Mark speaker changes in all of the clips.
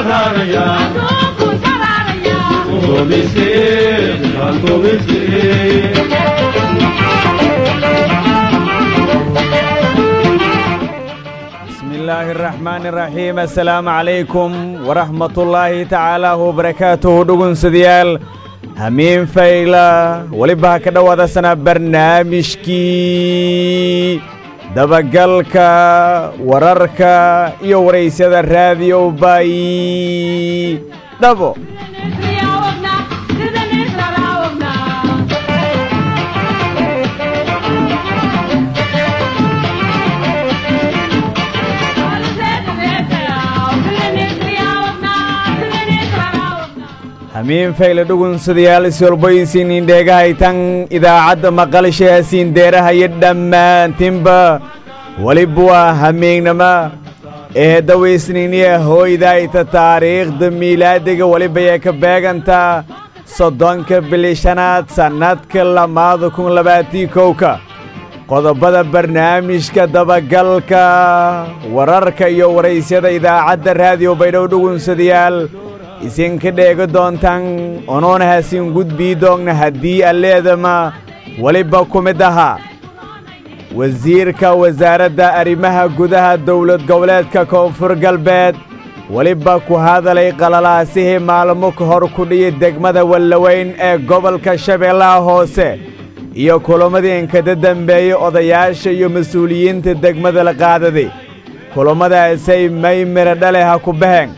Speaker 1: bismi illaahi araxmaani araxiim assalaamu calaykum waraxmatullaahi tacaala wabarakaatuhu dhugunsadayaal hamiin fayla weliba ha ka dhowaadasana barnaamijkii dabagalka wararka iyo waraysyada raadiyo baayi dhabo hamiin fayle dhugunsadayaal isolboysiinin dheegahaytan idaacadda maqalshaasiin deerahayo dhammaantinba weliba waa hamiignama ee dawaysniiniya hooydayta taariikhda miilaadiga welibayay ka beegantaa soddonka bili shanaad sannadka lamaada kun labaatii kowka qodobada barnaamijka dabagalka wararka iyo waraysyada idaacadda raadiyo baydhow dhugunsadayaal isinka dheega doontaan onoona hasiin gudbii doogna haddii alleedama weliba ku mid ahaa wasiirka wasaaradda arrimaha gudaha dowlad goboleedka koonfur galbeed weliba ku hadalay qalalaasihii maalmo ka hor ku dhiyi degmada wallaweyn ee gobolka shabeellaha hoose iyo kulammadii inkada dembeeyey odayaasha iyo mas-uuliyiinta degmada la qaadaday kulammadaasay may mira dhale ha ku baheen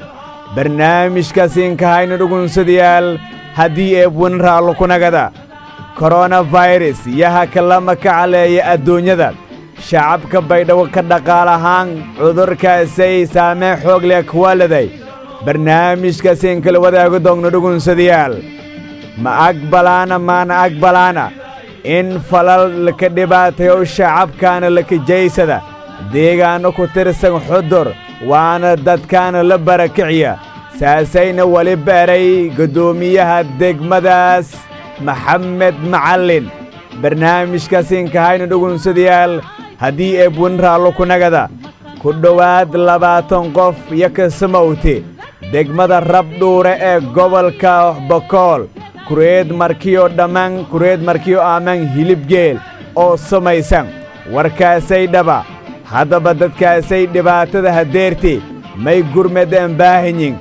Speaker 1: barnaamijkaasiinkahayna dhugunsadayaal haddii eebwan raallo kunagada koronafayras yaha kalama ka caleeya adduunyada shacabka baydhabo ka dhaqaal ahaan cudurkaasay saameen xoog leh kuwaaladay barnaamijkaasiin kala wadaago doogna dhugunsadayaal ma aqbalaana maana aqbalaana in falal laka dhibaatayo shacabkaana lakajaysada deegaanno ku tirsan xudur waana dadkaana la barakiciya saasayna weli baray guddoomiyaha degmadaas maxamed macallin barnaamijkaasiinkahayna dhugunsadayaal haddii eebwan raallo kunagada ku dhowaad labaatan qof iyo kasamowte degmada rabdhuure ee gobolka bokool kureed markiyo dhammaan kureed markiyo aaman hilibgeel oo samaysan warkaasay dhaba haddaba dadkaasay dhibaatada hadeerte may gurmadeen baahanyin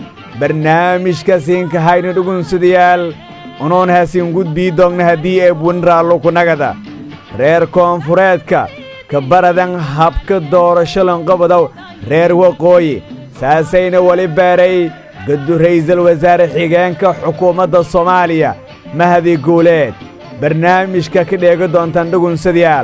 Speaker 1: barnaamijkasiinkahayna dhugunsadayaal unuun hasiin gudbii doogna haddii eebwan raallo kunagada reer koonfureedka ka baradan habka doorashalan qobodow reer waqooyi saasayna weli baaray gaddu raysal wasaare xigeenka xukuumadda soomaaliya mahadi guuleed barnaamijka ka dheega doontaan dhugunsadayaal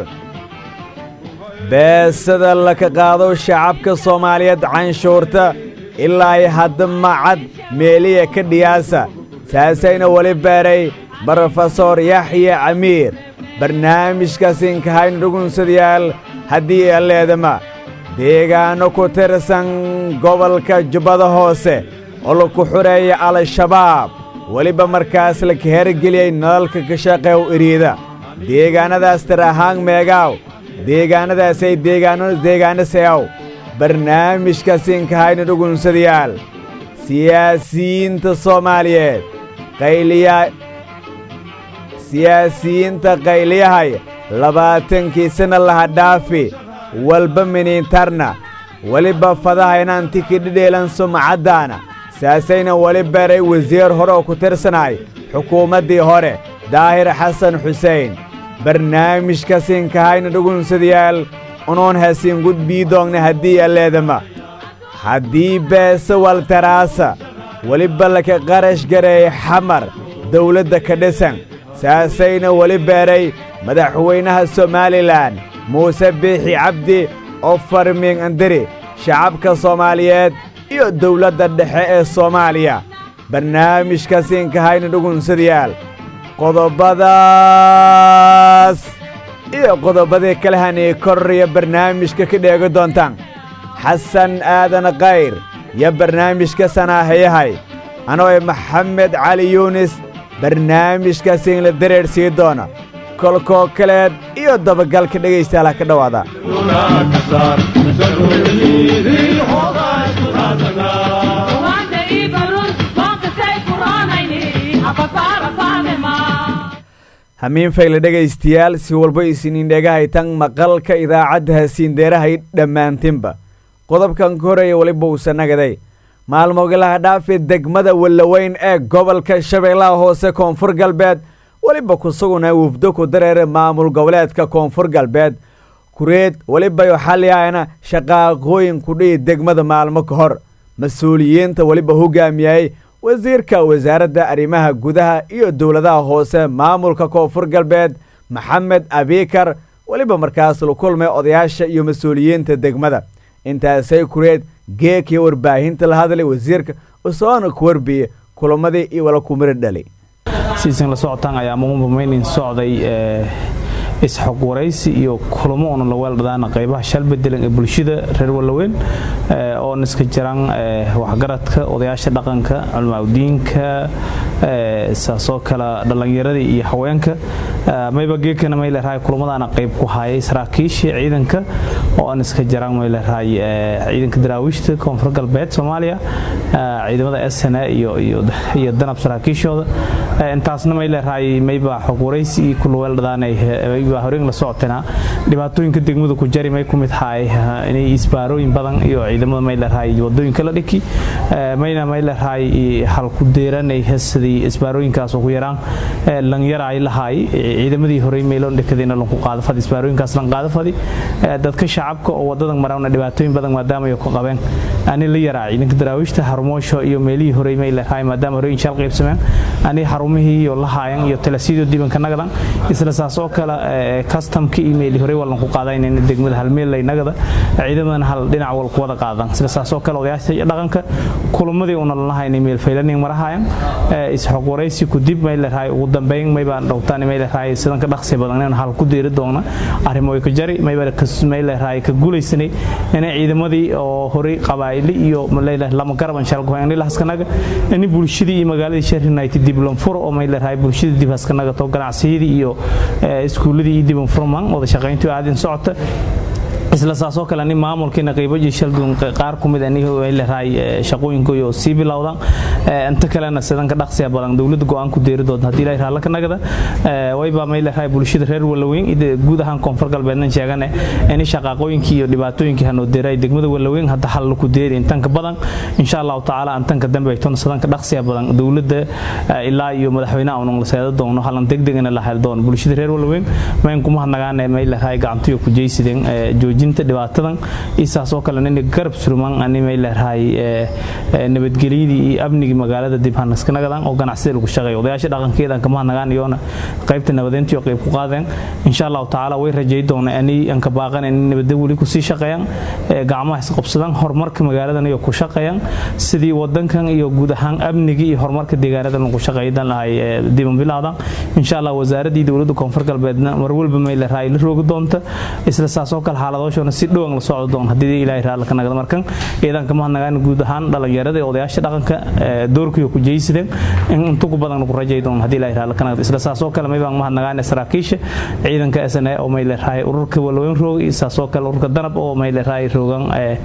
Speaker 1: beesada laka qaado shacabka soomaaliyeed canshuurta ilaa ay hadda macad meeliya ka dhiyaasa saasayna weli baaray brofesor yaxya camiir barnaamijkaasiinkahayna dhugunsadayaal haddii alleedama deegaanno ku tirsan gobolka jubbada hoose oo laku xureeya al-shabaab weliba markaas laka hergeliyey nalalka ka shaqeew iriida deegaannadaas tir ahaan meegaaw deegaannadaasay deegaano deegaano seew barnaamijkaasiinkahayna dhugunsadayaal siyaasiyiinta soomaaliyeed qayliya siyaasiyiinta qayliyahay labaatankii sana laha dhaafi walba miniintarna weliba fadaha inaan tikidhidheelan sumcaddaana saasayna weli baray wasiir hore oo ku tirsanay xukuumaddii hore daahir xasan xusein barnaamijkasiinkahayna dhugunsadayaal unuun hasiin gudbii doogna haddii alleedama haddii beese waltaraasa weliba laka qarash gareey xamar dawladda ka dhisan saasayna weli beeray madaxweynaha somalilan muuse biixi cabdi oo farmiing andiri shacabka soomaaliyeed iyo dawladda dhexe ee soomaaliya barnaamijkasiinkahayna dhugunsadayaal qodobadaas iyo qodobadii kale hanay korriya barnaamijka ka dheegi doontaan xasan aadan kayr iyo barnaamijka sanaahayahay anoo maxamed cali yuunis barnaamijkaasiin la dareer sii doona kolkoo kaleed iyo dabagalka dhegaystaala ka dhowaada
Speaker 2: Wanda iba
Speaker 1: hamiin fayle dhegaystayaal si walba isiniin dhegahaytan maqalka idaacadda hasiindeerahay dhammaantinba qodobkan ka horeeya weliba uusa nagaday maalmogalaha dhaafi degmada wallaweyn ee gobolka shabeellaha hoose koonfur galbeed weliba kusuguna wufdo ku dareera maamul goboleedka koonfur galbeed kureed weliba xaliyahayna shaqaaqooyin kudhihi degmada maalmo ka hor mas-uuliyiinta weliba hogaamiyayay wasiirka wasaaradda arrimaha gudaha iyo dowladaha hoose maamulka koonfur galbeed maxamed abikar weliba markaas la kulmay odayaasha iyo mas-uuliyiinta degmada intaasay kureed geekii warbaahinta la hadlay wasiirka usoona ku warbiye kulamadii iyo wala kumira dhali
Speaker 2: siisan la socotaan ayaa muumamayn socday isxog waraysi iyo kulamo oona la weeldhadaana qaybaha shalbedelan ee bulshada reer wallaweyn oon iska jiraan waxgaradka odayaasha dhaqanka culmaaudiinka saasoo kale dhallinyaradii iyo haweenka mayba geekana mayleerahay kulamadaana qayb ku hayay saraakiishii ciidanka oo aan iska jiraan mayleerahay ciidanka daraawiishta koonfur galbeed soomaaliya ciidamada sna iyo danab saraakiishooda intaasna mayleerahay mayba xog waraysi iyo kula weeldhadaanay baa horeen la socotana dhibaatooyinka degmada ku jari may ku mid haay inay isbaarooyin badan iyo ciidamada may leerahay wadooyinka la dhiki mayna may leerahay hal ku deeranay hesadii isbaarooyinkaas ugu yaraan lanyara ay lahaay ciidamadii horey meeloon dhikadina lanku qaado fadi isbaarooyinkaas lan qaado fadi dadka shacabka oo wadadan marawna dhibaatooyin badan maadaama ay ku qabeen ani la yaraa ciidanka daraawiishta harmoosho iyo meelihii horey may leerahay maadaama horey inshal qaybsameen ani xarumihii iyo lahaayan iyo talasiido dibanka nagadan isla saas oo kale customka email hore walan ku qaadaynayna degmada halmeel laynagada ciidamadan hal dhinac wal ku wada qaadan sida saasoo kale odayaasha dhaqanka kulamadii una lanahayn email faylanin marahayan isxog waraysi ku dib may leeyahay ugu dambeyn may baan dhowtaan may leeyahay sidan ka dhaqsi badan inaan hal ku deeri doona arrimo ay ka jari may baan ka may leeyahay ka guulaysanay inay ciidamadii oo hore qabaayli iyo leeyahay lama garaban shal go'aan ilaa haskanaga in bulshadii iyo magaaladii Sheffield United dib loo furo oo may leeyahay bulshadii dib haskanaga to ganacsiyadii iyo iskuuladii iyo dib furman wada shaqayntu aad in socota isla saasoo kale nin maamulkiina qaybaji shalduun qaar ku mid aniga ay leeyahay shaqooyinkooda sii bilowdaan inta kalena sidan ka dhaqsiya badan dawladda go'aan ku deeri doonta haddii ilaahay raalla ka nagada wayba may leeyahay bulshada reer wallaweyn iyo guud ahaan koonfur galbeedna sheegane in shaqaaqooyinkii iyo dhibaatooyinkii hanoo deeray degmada wallaweyn hadda hal ku deeri intan ka badan insha allahu tacaala antan ka dambe ay toona sidan ka dhaqsiya badan dawladda ilaa iyo madaxweynaha uun la seeda doono halan degdegna la hel doono bulshada reer wallaweyn mayn kuma hadnagaane may leeyahay gacantiyo ku jeysideen joojinta dhibaatadan isaasoo kale nin garab surman animay leeyahay nabadgelyadii iyo amnigii magaalada dib hanaskanagadaan oo ganacsida lagu shaqeeyo odayaasha dhaqankeedan kama hadnagaanayoona qaybta nabadeyntii oo qayb ku qaadeen insha allahu tacaala way rajay doona ani aan ka baaqan in nabadda weli ku sii shaqeeyaan gacmaha isqabsadaan horumarka magaaladan iyo ku shaqeeyaan sidii wadankan iyo guud ahaan amnigii iyo horumarka deegaanadan lagu shaqeeydan lahay diban bilaada insha allah wasaaradii dowladda koonfur galbeedna mar walba may leeyahay la roogi doonta isla saasoo kale xaaladooshona si dhowan la socdo doon haddii ilaahay raalla ka nagada markan ciidanka mahadnagaan guud ahaan dhalinyarada ee odayaasha dhaqanka doorkiiyo ku jeysideen in inta ku badan lagu rajay doon haddii ilaahay raalla ka nagada isla saasoo kale may baan mahadnagaan saraakiisha ciidanka SNA oo may leeyahay ururka walweyn roog iyo saasoo kale ururka danab oo may leeyahay roogan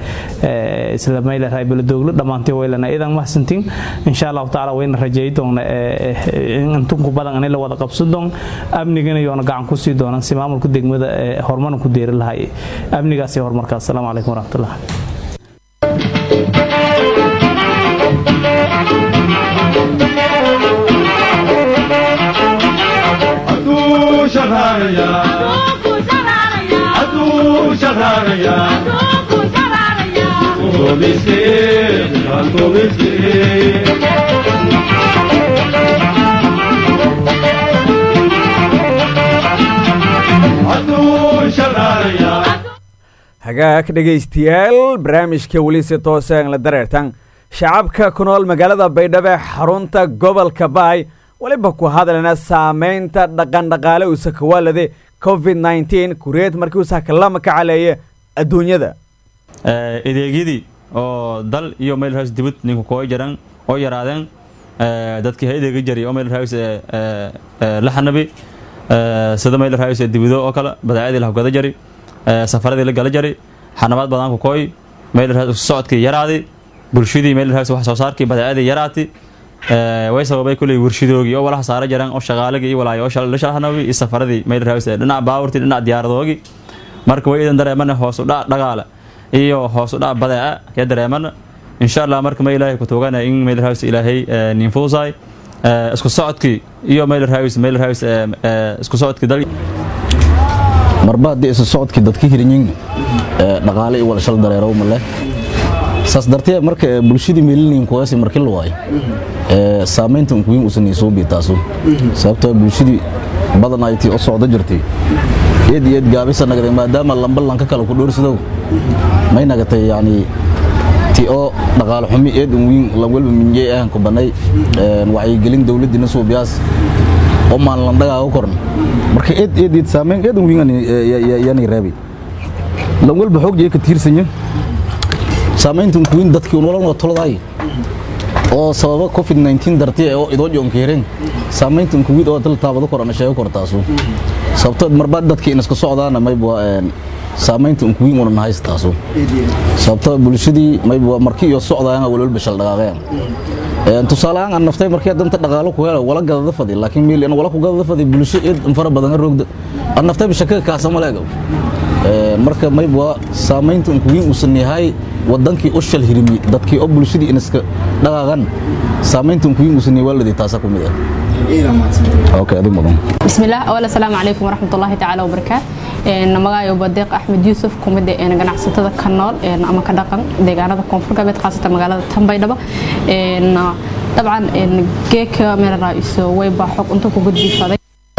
Speaker 2: isla may leeyahay beledoglo dhamaantay weylana ciidan mahadsantiin insha Allah taala wayna rajay doon in inta ku badan in la wada qabsan doon amnigana yoona gacan ku sii doonaan si maamulka degmada horumar ku deeri lahaay amnigaas iyo horumarkaas asalaamu calaykum waraxmatullah
Speaker 1: hagaag dhegaystayaal barnaamijka weli si toosan la dareertan shacabka ku nool magaalada baydhabo xarunta gobolka baay weliba ku hadlayna saamaynta dhaqandhaqaale uusa kawaalade covid nteen kureed markii uusa kalama ka caleeye adduunyada
Speaker 3: adeegyadii oo dal iyo meelhaas dibad ninku koo jaran oo yaraadeen dadkii haydeega jari oo meelhaas la xanabi sida meelhaas dibido oo kale badaacadii la hogada jari safaradii la gala jari xanabaad badanku kooy meelhaas socodkii yaraadi bulshadii meelhaas wax soo saarkii badaacadii yaraati way sababay kuley warshadoogii oo walaha saara jaraan oo shaqaalagii iyo walaayo oo lashalhanawi iyo safaradii mayl raawis dhinac baaburtii dhinac diyaaradoogii marka way idan dareemana hoos u dhac dhaqaale iyo hoos u dhac badeeca ya dareemana insha allah marka ma ilaahay ku tuugana in mayl raawis ilaahay nin fudusaay isku socodkii iyo mayl raawis mayl raawis isku socodkii dal
Speaker 4: marba haddii isu socodkii dadka hirinyin dhaqaale iyo wala shal dareerow ma leh saas dartee marka bulshadii meelinayin kuwaasi markii la waayo saamaynta unkuwiin usan isoo biitaaso sababtoo bulshadii badan ay tii u socdo jirtay eed iyo eed gaabisa nagday maadaama lamba lanka kale ku dhoorsadow may nagatay yacni ti oo dhaqaale xumi eed unwiin lanwalba minjey ahan ku bannay wacyigelin dowladdiina suubiyaas oo maalinlandhagaaga korn marka eed eed eed saamayn eed unwiin yani reebay lanwalba xoog jee ka tiirsanya saamaynta unkuwiin dadkii unwalanoo toladaay oo sababa covid 19 dartii oo idoo joonka hereen saamaynta unkuwiid oo dal taabado korana sheego kortaasu sababtoo marba dadkii inaska socdaana mayba saamaynta unkuwiin unan haystaasu sababtoo bulshadii mayba markii iyo socdaayana walwalba shal dhaqaaqeen tusaale ahaan aan naftay markii danta dhaqaalo ku hela wala gadada fadi laakiin meel in wala ku gadada fadi bulsho eed fara badan roogda aan naftay bishaka kaasa maleego marka mayba saamaynta unkuwiin usan yahay wadankii u shal hirimi dadkii oo bulshadii inaska dhaqaaqan saamaynta unkuwiin usan yahay waaladii taasa ku mid ah اوكي ادي مدن
Speaker 5: بسم الله اولا السلام عليكم ورحمه الله تعالى وبركاته een magaayo badeeq axmed yuusuf kumida een ganacsatada ka nool een ama ka dhaqan deegaanada koonfur galbeed khaasatan magaalada tambaydhaba een dabcan een geeka meel raaiso way baa xog inta ku gudbisaday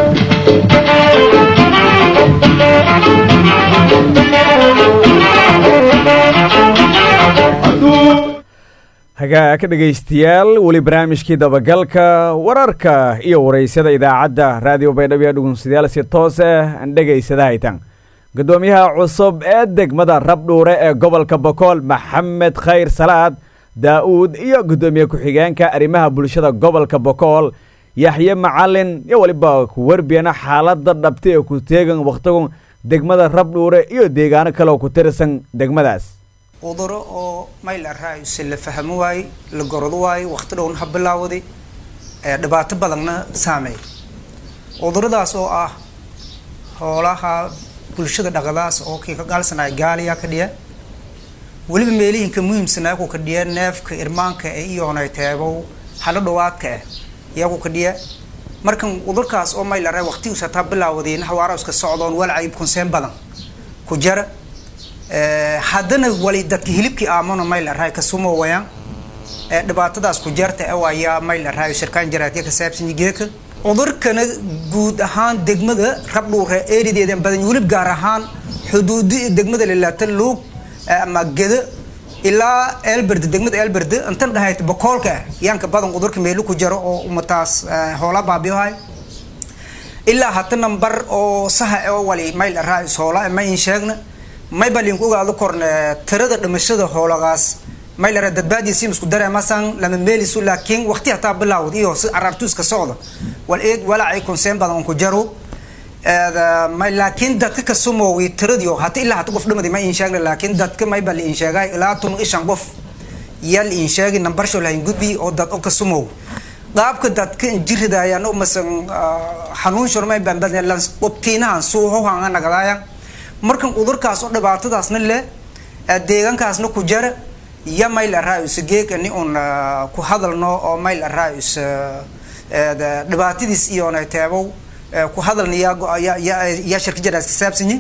Speaker 1: hagaa ka dhegaystayaal weli barnaamijkii dabagalka wararka iyo waraysyada idaacadda raadiyo baydhabo ee dhugunsidayaal si toos ah aan dhegaysada haytan guddoomiyaha cusub ee degmada rabdhuure ee gobolka bokool maxamed khayr salaad daa'uud iyo guddoomiye ku-xigeenka arrimaha bulshada gobolka bokool yaxye macalin iyo weliba ku warbiyana xaaladda dhabta ee ku teegan wakhtigun degmada rabdhuure iyo deegaano kale oo ku tirsan degmadaas
Speaker 6: cuduro oo mayl araayuse la fahmo waaye la gorado waaye waqti dhowna ha bilaawaday dhibaato badanna saameey cuduradaas oo ah hoolaha bulshada dhaqadaas oo kii ka gaalsanaya gaaliyaa ka dhiya weliba meelihinka muhiimsanaa ku ka dhiya neefka irmaanka ee iyoonay teebow halo dhawaadka ah yaa ku ka dhiya markan cudurkaas oo mayl araay waqtigiisa taa bilaawadayna hawaara iska socdoon walcayib kunseen badan ku jara haddana wali dadka hilibkii aamano mayl araay ka sumo wayaan dhibaatadaas ku jarta e ayaa mayl araayo shirkaan jaraadka ka saabsan geeka cudurkana guud ahaan degmada rabdhuure eerideedan badan wulib gaar ahaan xuduudi degmada lilaata luug ama geda ilaa elberde degmada elberde intan dhahayt bokoolka ah yaanka badan cudurka meelu ku jaro oo umataas hoola baabiyohay ilaa hata nambar oo saha oo wali mayl araayo hoola ma in sheegna may balinku ogaado korne tirada dhimashada hoolagaas may lara dadbaadiisi isku dareemasan lama meelisu laakiin waqti hataa bilaawd iyo si araartuuska socda wal eed walacay konseen badan on ku jaro may laakiin dadka ka sumoowi tiradiyo hata ilaa hata qof dhimadi ma in sheegna laakiin dadka may bal in sheegay ilaa tun ishan qof yal in sheegi nambar sho lahayn gudbi oo dad oo ka sumoow qaabka dadka jiridayaan oo masan xanuun shormay baan badan lan qobtiinahan suuho hanga nagadayaan markan cudurkaas oo dhibaatadaasna leh deegaankaasna ku jara ya mayl araayus geekani un ku hadalno oo mayl araayus dhibaatadiis iyoona teebow ku hadalna yaa shirka jaraas ka saabsanyi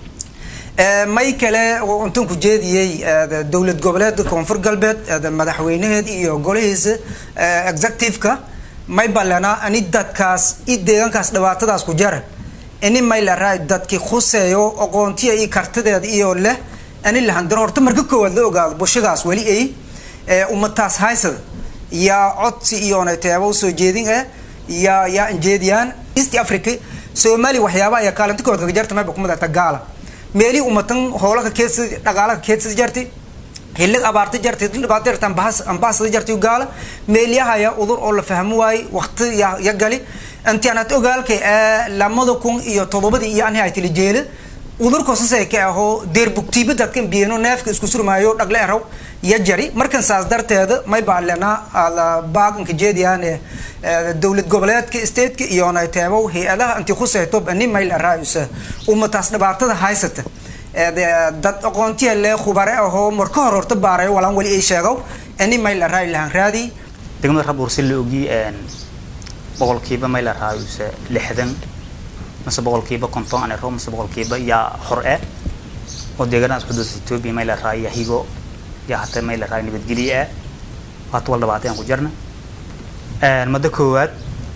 Speaker 6: may kale intan ku jeediyey dowlad goboleedka koonfur galbeed madaxweynaheed iyo golahiisa executive-ka may balena ani dadkaas i deegaankaas dhibaatadaas ku jara ini mayl araay dadki khuseeyo aqoontiya iyo kartideeda iyo leh ani lahandiro horta marka koowaad la ogaado bulshadaas weli ay ummataas haysada yaa codsi iyoona teebo soo jeedin eh yaa yaa injeediyaan east africa soomaaliya waxyaaba ayaa kaalinta kood kaga jarta mayba kuma darta gaala meelii ummatan hoolaka keedsa dhaqaalaha keedsada jartay hillig abaarta jartay dhibaato jarta ambaasada jartay gaala meelyahaya udur oo la fahmo waaye waqti ya gali intianad ogaalkay lamada kun iyo todobadii iyo ani haytili jeela udurkosasay ka ahoo deerbugtiiba dadkan biyano neefka isku surmaayo dhagle eraw iyo jari markan saas darteeda may baalena baaganka jeediyaane dowlad goboleedka stateka iyo nayteebow hay-adaha intii khusayto bani mayl araayusa umataas dhibaatada haysata dad aqoontiya le khubare ahoo marka hor horta baaray walaan wali ay sheegow ani mayl araayo lahan raadi
Speaker 7: degmada rabuur si la ogi boqolkiiba mayl araayusa lixdan mase boqolkiiba konton anero mase boqolkiiba yaa hor e oo deegaanadaas xuduudda etoobiya may la raaya higo yaa hata may la raaya nabadgelye ah waata wal dhabaatay aan ku jirna muddo koowaad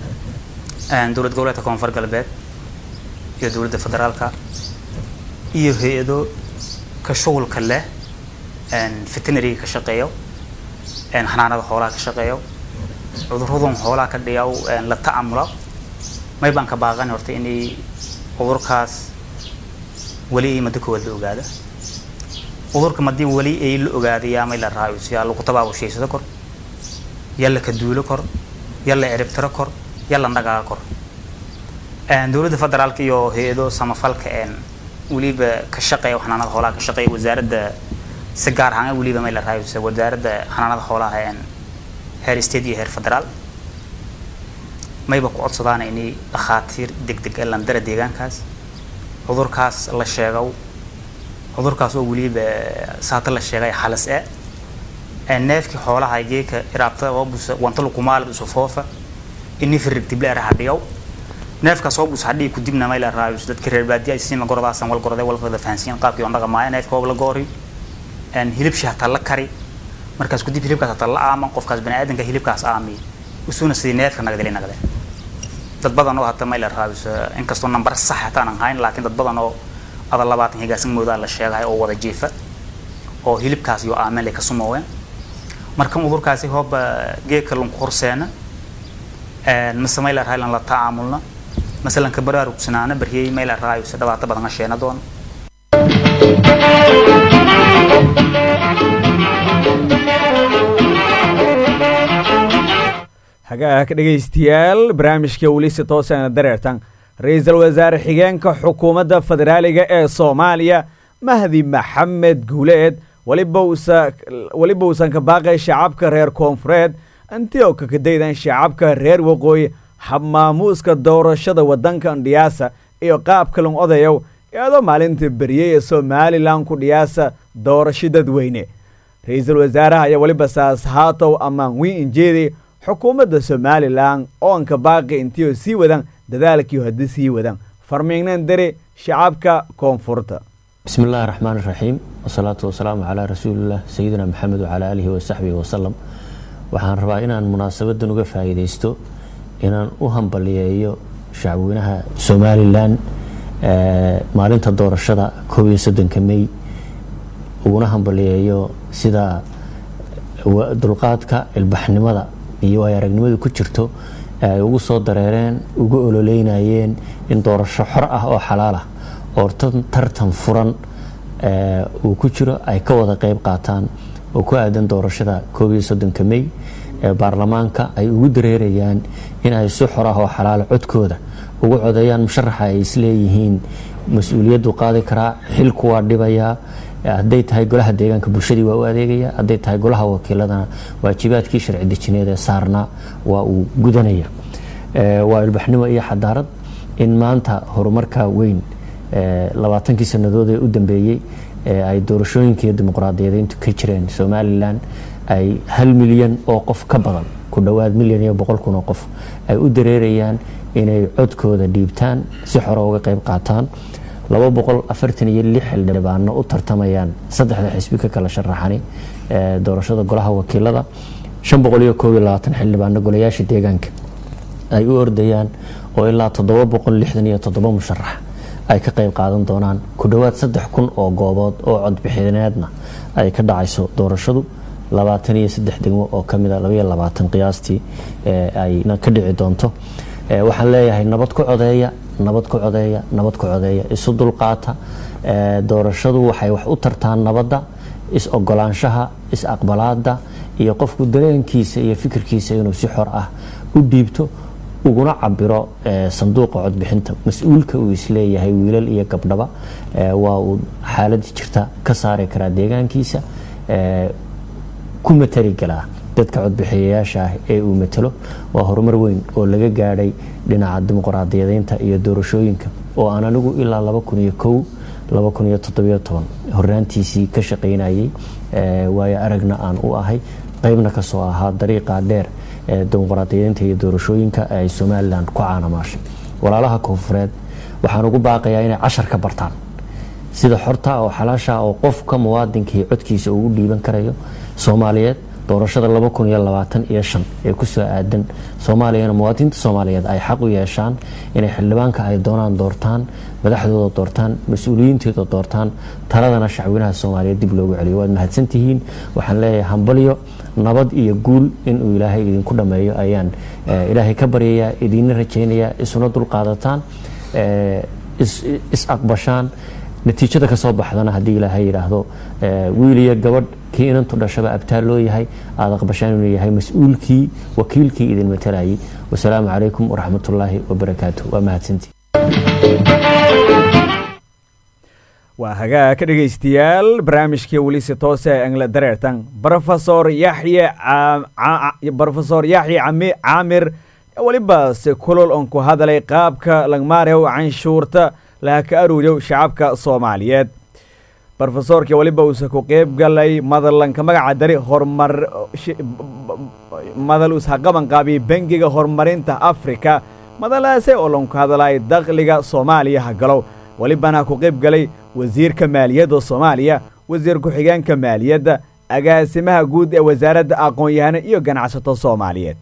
Speaker 7: dowlad goboleedka koonfur galbeed iyo dowladda federaalka iyo hay-ado ka shughulka leh veterinariga ka shaqeeyo xanaanada xoolaha ka shaqeeyo cuduradan xoolaha ka dhiyaw la ta'amula may baan ka baaqan horta inay cudurkaas weli ay muddo koowaad la ogaada cudurka madii weli ay la ogaaday yaa may la raayus yaa lagu tabaabushaydsado kor yaa la kaduulo kor yaa la ciribtiro kor yaa la dhagaaga kor dowladda federaalka iyo hay-ado samafalka weliba ka shaqeeya xanaanada xoolaha ka shaqeeya wasaaradda si gaar ahaan weliba may la raayus wasaaradda xanaanada xoolaha heer state iyo heer federaal mayba ku codsadaan inay dhakhaatiir deg deg landara deegaankaas cudurkaas la sheegow cudurkaas oo weliba saata la sheegay halis e neefkii xoolaha geeka iraabtada oo busa wantalu kumaalid isu foofa ini firig dibla ara hadhiyow neefkaas oo bus hadhii ku dibna mayla raayus dadka reer baadiya ay siima gorodaasan wal gorode wal wada fahansiin qaabkii on dhaqamaaya neefka hoob la goori hilibshi hataa la kari markaas kudib hilibkaas hataa la aaman qofkaas baniaadanka hilibkaas aamiy usuna sidii neefka nagdali nagde dad badan oo hata mayla raabis inkastoo nambar sax hataan aan hayn laakiin dad badan oo ada labaatan higaasan moodaa la sheegahay oo wada jiifa oo hilibkaas iyo aamen lay ka sumooween markan udurkaasi hooba geedka lunku horseena mise mayla raaylan la tacaamulna masalan ka baraarugsanaana baryey mayla raayus dhibaato badan a sheena doona
Speaker 1: hagaag dhegaystayaal barnaamijka welisi tooseena dareertan ra-iisul wasaare xigeenka xukuumadda federaaliga ee soomaaliya mahdi maxamed guuleed weliba uusan ka baaqay shacabka reer koonfureed intii oo kakadaydan shacabka reer waqooyi habmaamuuska doorashada waddanka dhiyaasa iyo qaabka lon odayow iyadoo maalinta beriyey ee somalilan ku dhiyaasa doorasho dadweyne ra-iisul wasaaraha ayaa weliba saas haatow ammaan wiin injeedi xukuumadda somalilan oonka baaqi intiioo sii wadan dadaalkiio haddii sii wadan farmiignan dare shacabka koonfurta
Speaker 8: bismi illaahi raxmaan iraxiim wasalaatu wasalaamu calaa rasuulilah sayidina maxamed wacalaa aalihi wasaxbihi wasalam waxaan rabaa inaan munaasabadan uga faa'iidaysto inaan u hambaliyeeyo shacabweynaha somalilan maalinta doorashada koob iyo soddonka mey uguna hambaliyeeyo sida dulqaadka ilbaxnimada iyo ay aragnimadu ku jirto ay ugu soo dareereen ugu ololeynayeen in doorasho xor ah oo xalaal ah oo tartan furan uu ku jiro ay ka wada qeyb qaataan oo ku aadan doorashada koob iyo soddonka mey ee baarlamaanka ay ugu dareerayaan in ay si xor ah oo xalaala codkooda ugu codeeyaan musharaxa ay isleeyihiin mas-uuliyaddu qaadi karaa xilku waa dhibayaa hadday tahay golaha deegaanka bulshadii waa u adeegaya hadday tahay golaha wakiiladana waajibaadkii sharci dejineed ee saarnaa waa uu gudanaya waa ilbaxnimo iyo xadaarad in maanta horumarka weyn labaatankii sannadood ee u dambeeyey ay doorashooyinka iyo dimuqraadiyadeyntu ka jireen somalilan ay hal milyan oo qof ka badan ku dhowaad milyan iyo boqol kun oo qof ay u dareerayaan inay codkooda dhiibtaan si xore uga qeyb qaataan laba boqol afartan iyo lix xildhibaano u tartamayaan saddexda xisbi ka kala sharaxani doorashada golaha wakiilada shan boqol iyo koob iyo labaatan xildhibaano golayaasha deegaanka ay u ordayaan oo ilaa toddoba boqol lixdan iyo toddoba musharax ay ka qeyb qaadan doonaan ku dhowaad saddex kun oo goobood oo codbixineedna ay ka dhacayso doorashadu labaatan iyo saddex degmo oo kamid a labaiyo labaatan qiyaastii ayna ka dhici doonto waxaan leeyahay nabad ku codeeya nabad ku codeeya nabad ku codeeya isu dulqaata doorashadu waxay wax u tartaan nabadda is ogolaanshaha is aqbalaada iyo qofku dareenkiisa iyo fikirkiisa inuu si xor ah u dhiibto uguna cabiro sanduuqa codbixinta mas-uulka uu isleeyahay wiilal iyo gabdhaba waa uu xaaladii jirta ka saari karaa deegaankiisa ku matali galaa dadka codbixiyayaasha ah ee uu matalo waa horumar weyn oo laga gaadhay dhinaca dimuqraadiyadeynta iyo doorashooyinka oo aan anigu ilaa laba kun iyo kow laba kun iyo toddobiyo toban horaantiisii ka shaqaynayay waayo aragna aan u ahay qaybna kasoo ahaa dariiqa dheer ee dimuqraadiyadeynta iyo doorashooyinka ay somalilan ku caanamaashay walaalaha koonfureed waxaan ugu baaqayaa inay cashar ka bartaan sida xorta oo xalaasha oo qofka muwaadinkii codkiisa uu u dhiiban karayo soomaaliyeed doorashada laba kun iyo labaatan iyo shan ee kusoo aadan soomaaliyana muwaadiniinta soomaaliyeed ay xaq u yeeshaan inay xildhibaanka ay doonaan doortaan madaxdooda doortaan mas-uuliyiintooda doortaan taladana shacweynaha soomaaliyeed dib loogu celiyo waad mahadsantihiin waxaan leeyahay hambalyo nabad iyo guul inuu ilaahay idinku dhammeeyo ayaan ilaahay ka baryayaa idiinna rajaynayaa isuna dulqaadataan is aqbashaan natiijada ka soo baxdana haddii ilaahay yidhaahdo wiil iyo gabadh kii inantu dhashaba abtaal loo yahay aada aqbashaan inuu yahay mas-uulkii wakiilkii idin matalayay wasalaamu calaykum waraxmatullaahi wabarakaatu waa mahadsantii
Speaker 1: waa hagaa ka dhegaystayaal barnaamijkii welise toose engle dareertan brofesor yaxye brofesor yaxye caamir weliba se kulol on ku hadalay qaabka langmaarew canshuurta laha ka aruuriyow shacabka soomaaliyeed brofesorkii weliba uuse ku qeyb galay madalanka magaca dari horumar madal ushaqaban qaabiy bangiga horumarinta afrika madalaase oo lanku hadalay dakhliga soomaaliya hagalow welibana ku qeyb galay wasiirka maaliyadda soomaaliya wasiir ku-xigeenka maaliyadda agaasimaha guud ee wasaaradda aqoon-yahano iyo ganacsato soomaaliyeed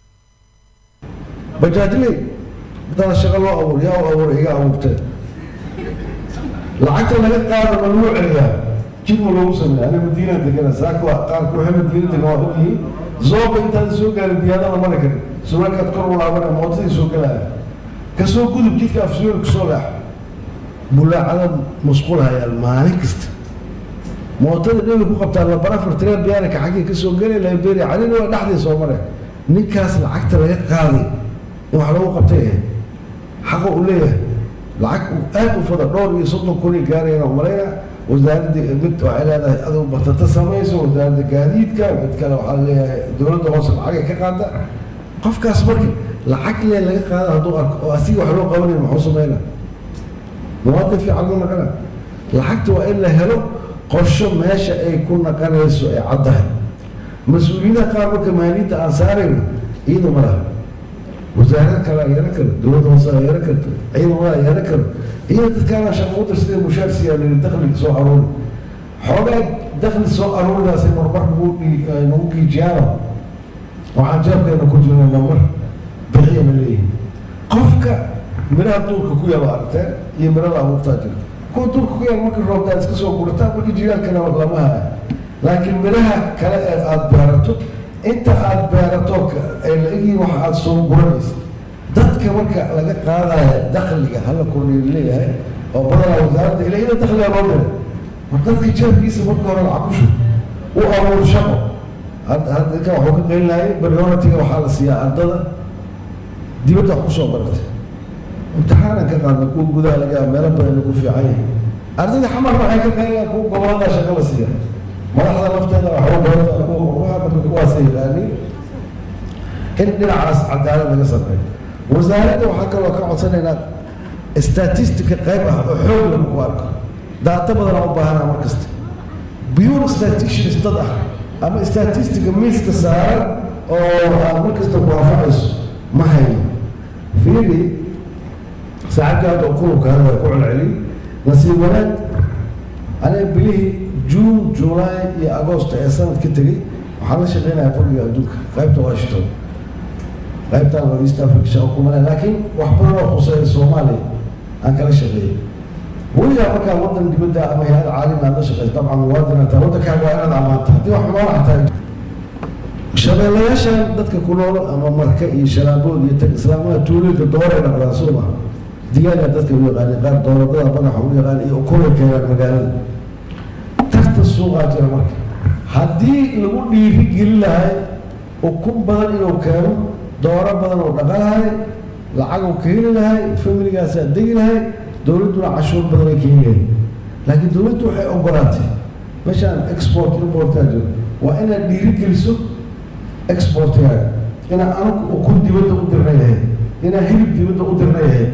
Speaker 9: bajaajley haddana shaqo loo abuur yaa u abuura iga abuurtee lacagta laga qaada ma loo celiyaa jidma loogu sameeya aniga madiina degana saaka waa qaarka waxay madiina degan waa ogyihiin zooba intaad soo gaarin diyaadada mara karin suraalkaad kor u laabana mootadii soo galaya kasoo gudub jidka afsuyool kusoo leex bulaacada musqulhayaan maalin kasta mootada dheli ku qabtaa labarafar tiree biyaarika xaggii kasoo gelay liberia calina waa dhexdii soo mare ninkaas lacagta laga qaaday in wax lagu qabtay ahayd xaqa uu leeyahay lacag aad u fada dhowr iyo soddon kun ay gaarayaan oo malayna wasaaradda mid waxay leedahay aduu batata samayso wasaaradda gaadiidka mid kale waxaa leeyahay dowladda hoose lacagay ka qaada qofkaas marka lacag lee laga qaada hadduu arko oo asiga wax loo qabanay muxuu sameynaa muwaadin fiican ma naqana lacagta waa in la helo qorsho meesha ay ku naqanayso ay caddahay mas-uuliyadaha qaar marka maaliyadda aan saarayno iyada ma laha wasaarad kale yeelan karo dowladda hoose yeelan karto ciidamada yeelan karo iyo dadkaana shaqo u dirsadee mushaar siiyaan dakhliga soo aruuri xoogaa dakhli soo aruuridaasay marmar nagu nagu giijiyaano waxaan jeebkeena ku jirna namar bixiyana leeyihin qofka miraha duurka ku yaaba aragteen iyo mirada abuurtaa jirta kuwa duurka ku yaaba marka roobtaa iska soo gurataa marka jilaalkana lama haya laakiin miraha kale ee aada beerato inta aada beerato ay la egyihiin waxa aada soo guranaysa dadka marka laga qaadaya dakhliga hala kordhiyo leeyahay oo badanaa wasaaradda ila ina dakhliga loo diray war dadka jeebkiisa marka hore lacagushu u abuur shaqo hadda dadka waxuu ka qeylinaayay prioritiga waxaa la siiyaa ardada dibadda wax kusoo baratay imtixaanan ka qaadna kuwa gudaha laga meelo badan ku fiican yahay ardada xamarna waxay ka qeynayaan kuwa gobolada shaqo la siiya madaxda lafteeda waxba barata kuwa marka kuwaasa yaqaaniin in dhinacaas cadaalad laga sameeyo wasaaradda waxaa kaloo ka codsanaynaa statistica qayb ah oo xoog lagu ku arko daata badan aan u baahanaa mar kasta pure statisticians dad ah ama statistica miiska saaran oo aan mar kasta waafaqayso ma hayo fiiri saacadka hadda kulubka hadda ku celceliy nasiib wanaag aniga bilihii juun july iyo agosto ee sanadka tegey waxaan la shaqeynaya bangiga adduunka qaybta washington qaybtaan waa east africa shaqo kumale laakiin wax badan oo khuseeya soomaaliya aan kala shaqeeyey weligaa markaa wadan dibadda ama hay-ad caalami aad la shaqeysa dabcan muwaadin ataa waddankaaga waa inaad amaanta haddii wax xumaan xataa shabeelayaashan dadka ku nool ama marka iyo shalaabood iyo tag islaamada tuulooyinka dooray dhaqdaan soo maha digaaga dadka u yaqaani qaar dooladada madaxa u yaqaan iyo ukunay keenaan magaalada tarta suuqaa jira marka haddii lagu dhiiri gelin lahay ukun badan inuu keeno dooro badan oo dhaqan lahay lacag uu ka heli lahay familigaasaa degi lahay dowladduna cashuur badan ay ka heli lahay laakiin dowladdu waxay ogolaatay meeshaan export importaa jiro waa inaad dhiirigeliso exportkaaga inaa anagu ukun dibadda u dirna yahay inaa hilib dibadda u dirna yahay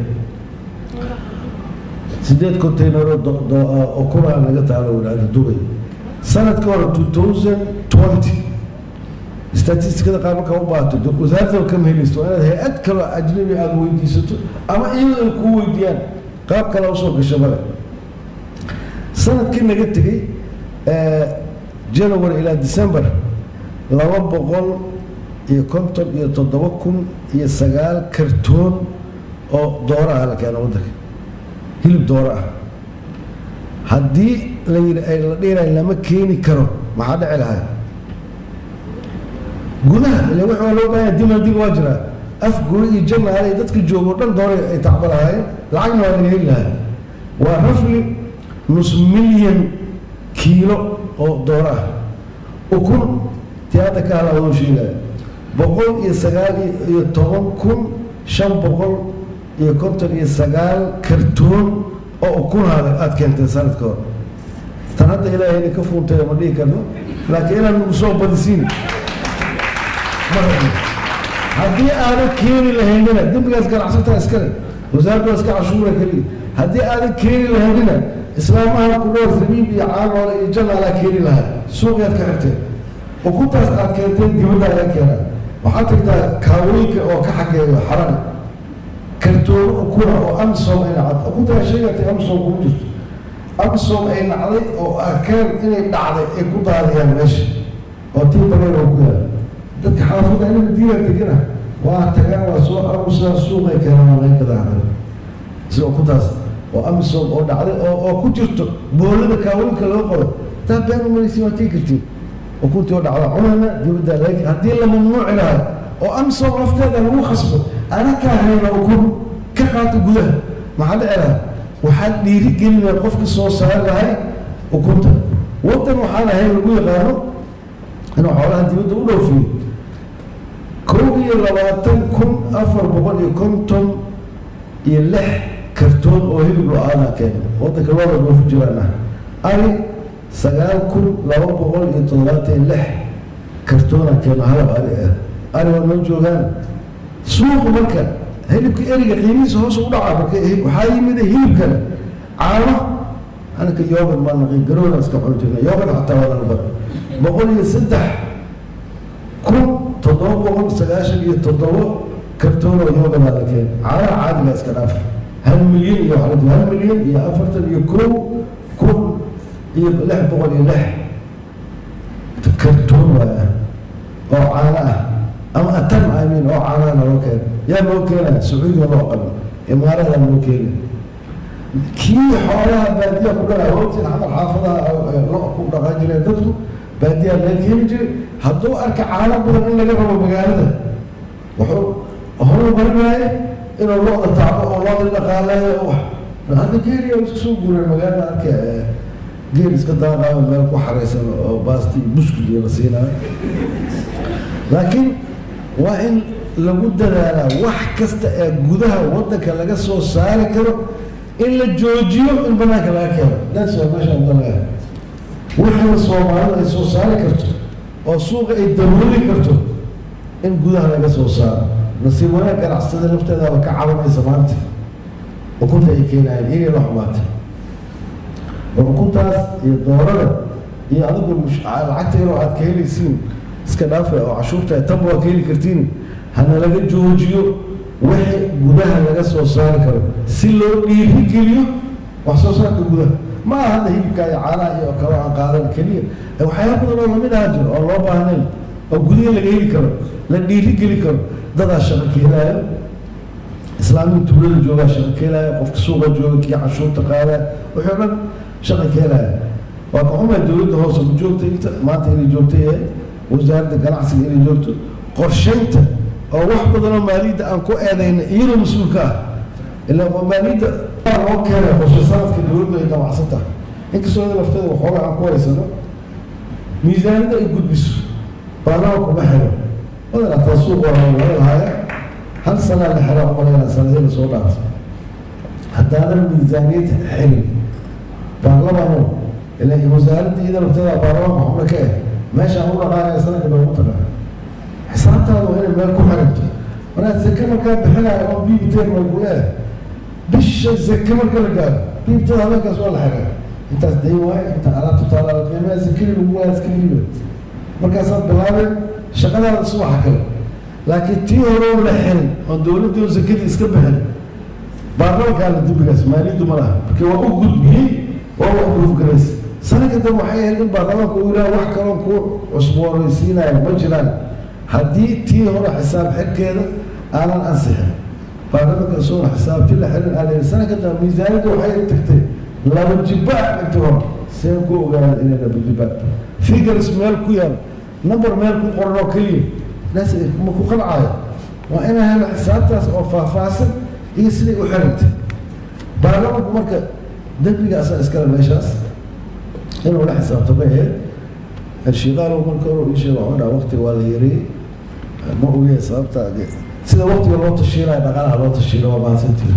Speaker 9: sideed containero ukuna naga taalo wadaada dubay sanadka hore two thousand twenty statistikada qaar markaa u baato wasaaradda kama helaysto waa inaad hay-ad kaloo ajnabi aada weydiisato ama iyadoo ay kuu weydiiyaan qaab kale usoo gasho male sanadkii naga tegey january ilaa december laba boqol iyo konton iyo toddoba kun iyo sagaal kartoon oo dooro ah la keeno waddanka hilib dooro ah haddii la yidhi ay la dhiirayo lama keeni karo maxaa dhici lahay gudaha ile wax waa loo baahanya dimandig waa jiraa af guri iyo janaale iyo dadka joogo dhan doora ay tacba lahaayeen lacagna waa laga heli lahaa waa rafli nus milyan kiilo oo dooro ah ukun tii hadda ka hala waduu sheegaya boqol iyo sagaal iyo toban kun shan boqol iyo konton iyo sagaal kartoon oo ukunaada aada keentay sanadka hore tan hadda ilaahayna ka fuuntay ma dhihi karno laakiin inaan nagu soo badisiin ma rabno haddii aadan keeni lahaynina dembigaas ganacsataa iskale wasaaraddu waa iska cashuura keliya haddii aadan keeni lahaynina islaamaha ku dhowr sabiib iyo caanoole iyo janaalaa keeni lahaa suuqyaad ka xirteen ukuntaas aad keenteen dibadda laga keenaa waxaad tagtaa kaawooyinka oo ka xageeyo xaran kartoono ukuna oo amsom ay nacday ukuntaa sheegatay amsom kuma jirto amsom ay nacday oo arkeen inay dhacday ay ku daadiyaan meesha oo tii bareer oo ku yaala dadka xaafadda inaka diina degana waa tagaan waa soo arusaa suuqay keenaan waa laga gadaa sida ukuntaas oo amisom oo dhacday oo oo ku jirto boolada kaawooyinka loo qodo taa been umalaysi waa tii kartiin ukuntii oo dhacda cunana dibadda laga haddii la mamnuuci lahaa oo amisom lafteeda lagu khasbo anakaa hayna ukun ka qaata gudaha maxaa dhici lahaa waxaad dhiiri gelinaya qofka soo saari lahay ukunta waddan waxaan ahayn lagu yaqaano inuu xoolaha dibadda u dhoofiyo kow iyo labaatan kun afar boqol iyo konton iyo lix kartoon oo hilib lo-aada keena waddanka looda dhoofi jiraan ah ari sagaal kun laba boqol iyo toddobaatan lix kartoona keeno halab ari ah ari waa noo joogaan suuqa marka hilibka eriga qiimihiisa hoos u dhaca marka waxaa yimid hilibkan caano anaka yogad maa naqin garoona iska xun jirna yogad xataa waa laga bara boqol iyo saddex kun toddoba boqol sagaashan iyo toddoba kartoon oo yogadaa la keen caanaha caadiga iska dhaaf hal milyan iyo waxaa hal milyan iyo afartan iyo kow kun iyo lix boqol iyo lix kartoon waaya oo caano ah ama atam amin oo caanaha naloo keena yaa noo keenaya sacuudiga loo qabo imaarada noo keena kii xoolaha baadiya ku dhaa hootin camal xaafadaha lo ku dhaqan jireen dadku baadiyaa laga keeni jiray hadduu arka caano badan in laga rabo magaalada wuxuu horu marinaya inuu lo-da tacbo oo looda dhaqaaleeyo oo hadda geeliya iska soo guureen magaalada arka geel iska daaqaayo meel ku xaraysan oo baasti iyo buskud iyo la siinayo laakiin waa in lagu dadaalaa wax kasta ee gudaha waddanka laga soo saari karo in la joojiyo in banaanka laga keeno that's waa meeshaan dalaga wixii soomaalidu ay soo saari karto oo suuqa ay dabooli karto in gudaha laga soo saaro nasiib wanaag ganacsada lafteedaaba ka cabanaysa maanta ukunta ay keenayaan iyagay la xumaatay oo ukuntaas iyo doorada iyo adigu lacagta yaroo aad ka helaysiin iska dhaafa oo cashuurta tanba waa ka heli kartiin hana laga joojiyo wixii gudaha laga soo saari karo si loo dhiirigeliyo wax soo saarka gudaha ma aha hadda hilibka iyo caanaha iyo kalo aan qaadan keliya waxyaaba badan oo lamid aha jiro oo loo baahnayn oo gudaha laga heli karo la dhiirigeli karo dadaa shaqo keenaayo islaamiga tuulada joogaa shaqo keenaaya qofka suuqa jooga kii cashuurta qaadaya wixii o dhan shaqo keenaya waa ka xumay dowladda hoose ku joogta inta maanta inay joogta yahay wasaaradda ganacsiga inay joogto qorshaynta oo wax badan oo maaliyadda aan ku eedayna iyadoo mas-uulka ah ilaa maaliyadda loo keenay qorshe sanadka dowladda ay damacsan tahay inkastoo iyada lafteeda waxoogaa aan ku haysano miisaaniyadda ay gudbiso baanaha kuma xiro badan ataa suuq waa laga lahaaya hal sanaa la xiraa umalayna sanadii lasoo dhaafay haddaanan miisaaniyad xilin baarlamano ilaa wasaaradda iyada lafteeda baarlamanka xubno ka eh meeshaan u dhaqaanaya sanadka loogu taga xisaabtaada waa inay meel ku xiranto markaa zake markaa bixinaya oo biibiteed lagu leeyahay bisha zake marka la gaaro biibtada habeenkaas waa la xiraa intaas day waaye inta alaabta taala qiimaha zakadii lagu waayo iska liiba markaasaad bilaabeen shaqadaada subaxa kale laakiin tii hore oo la xirin oo dowladdii oo zakadii iska bixin baarlamankaa la dembigaas maaliyaddu ma laha marka waa u gudbiyey waa wax proof sanadka dambe waxay ahayd in baarlamaanka uu yidhaha wax kaloo ku cusboonaysiinaya ma jiraan haddii tii hore xisaab xirkeeda aanan ansixin baarlamanka isagoo xisaabti la xirin aan sanadka dambe miisaaniyadda waxay tagtay laba jibaa inta hore seen ku ogaada inay laba jibaa figures meel ku yaal number meel ku qoran oo keliya naas ma ku qancaayo waa inaa helo xisaabtaas oo faahfaahsan iyo siday u xirantay baarlamanku marka dembiga asaa iskale meeshaas inuu la xisaabtamo ahayd shiiqaalow marka hore ii sheega waxuu dhaha waqtiga waa la yareeyey ma ogeya sababta sida waqtiga loo tashiinayo dhaqaalaha loo tashiino waa mahadsantihi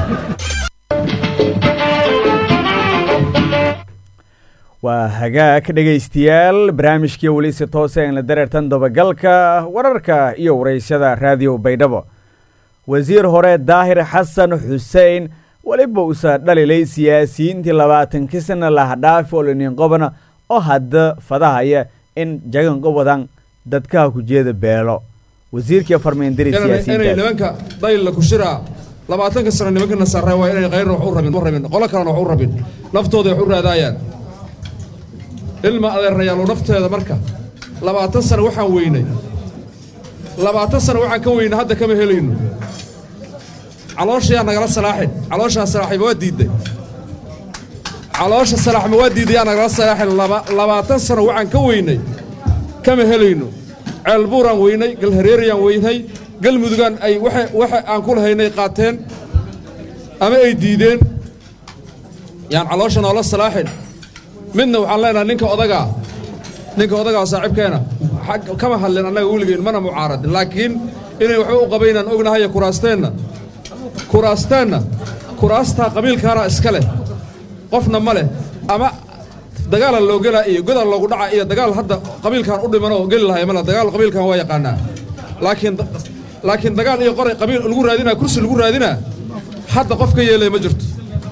Speaker 1: waa hagaag dhegaystayaal barnaamijkii weli si toose aan la dareertan dabagalka wararka iyo waraysyada raadiyo baydhabo wasiir hore daahir xasan xuseen weliba usa dhalilay siyaasiyiintii labaatankii sana lahadhaafi oliniinqobana oo hadda fadahaya in jaganqobadan dadkaha ku jeeda beelo wasiirkii farmeendiri
Speaker 10: inay
Speaker 1: siyaasiyiinta
Speaker 10: nimanka daylla ku shiraa labaatanka sano nimankana sarre waa inay kayrna wax u rabin u rabin qolo kalena wax u rabin naftooda wax u raadaayaan ilma adeerayaalo nafteeda marka labaatan sano waxaan weynay labaatan sano waxaan ka weynay hadda kama helayno calooshayaa nagala salaaxin calooshaa salaaxima waa diidday caloosha salaaxma waa diidday yaa nagala salaaxin laba labaatan sano waxaan ka weynay kama helayno ceelbuuraan weynay galhareeriyaan weynay galmudugaan ay waxa waxa aan ku lahaynay qaateen ama ay diideen yaan caloosha noola salaaxin midna waxaan leenahay ninka odagaa ninka odagaa saaxiibkeena xag kama hadlin annaga weligeen mana mucaaradin laakiin inay waxba u qabaynaan ognahayo kuraasteenna kuraasteenna kuraastaa qabiilkaana iska leh qofna ma leh ama dagaala loo gelaa iyo godaa loogu dhaca iyo dagaal hadda qabiilkan u dhimanoo geli lahay male dagaal qabiilkan waa yaqaanaa laakiin laakiin dagaal iyo qoray qabiil lagu raadinaa kursi lagu raadinaa hadda qof ka yeelaya ma jirto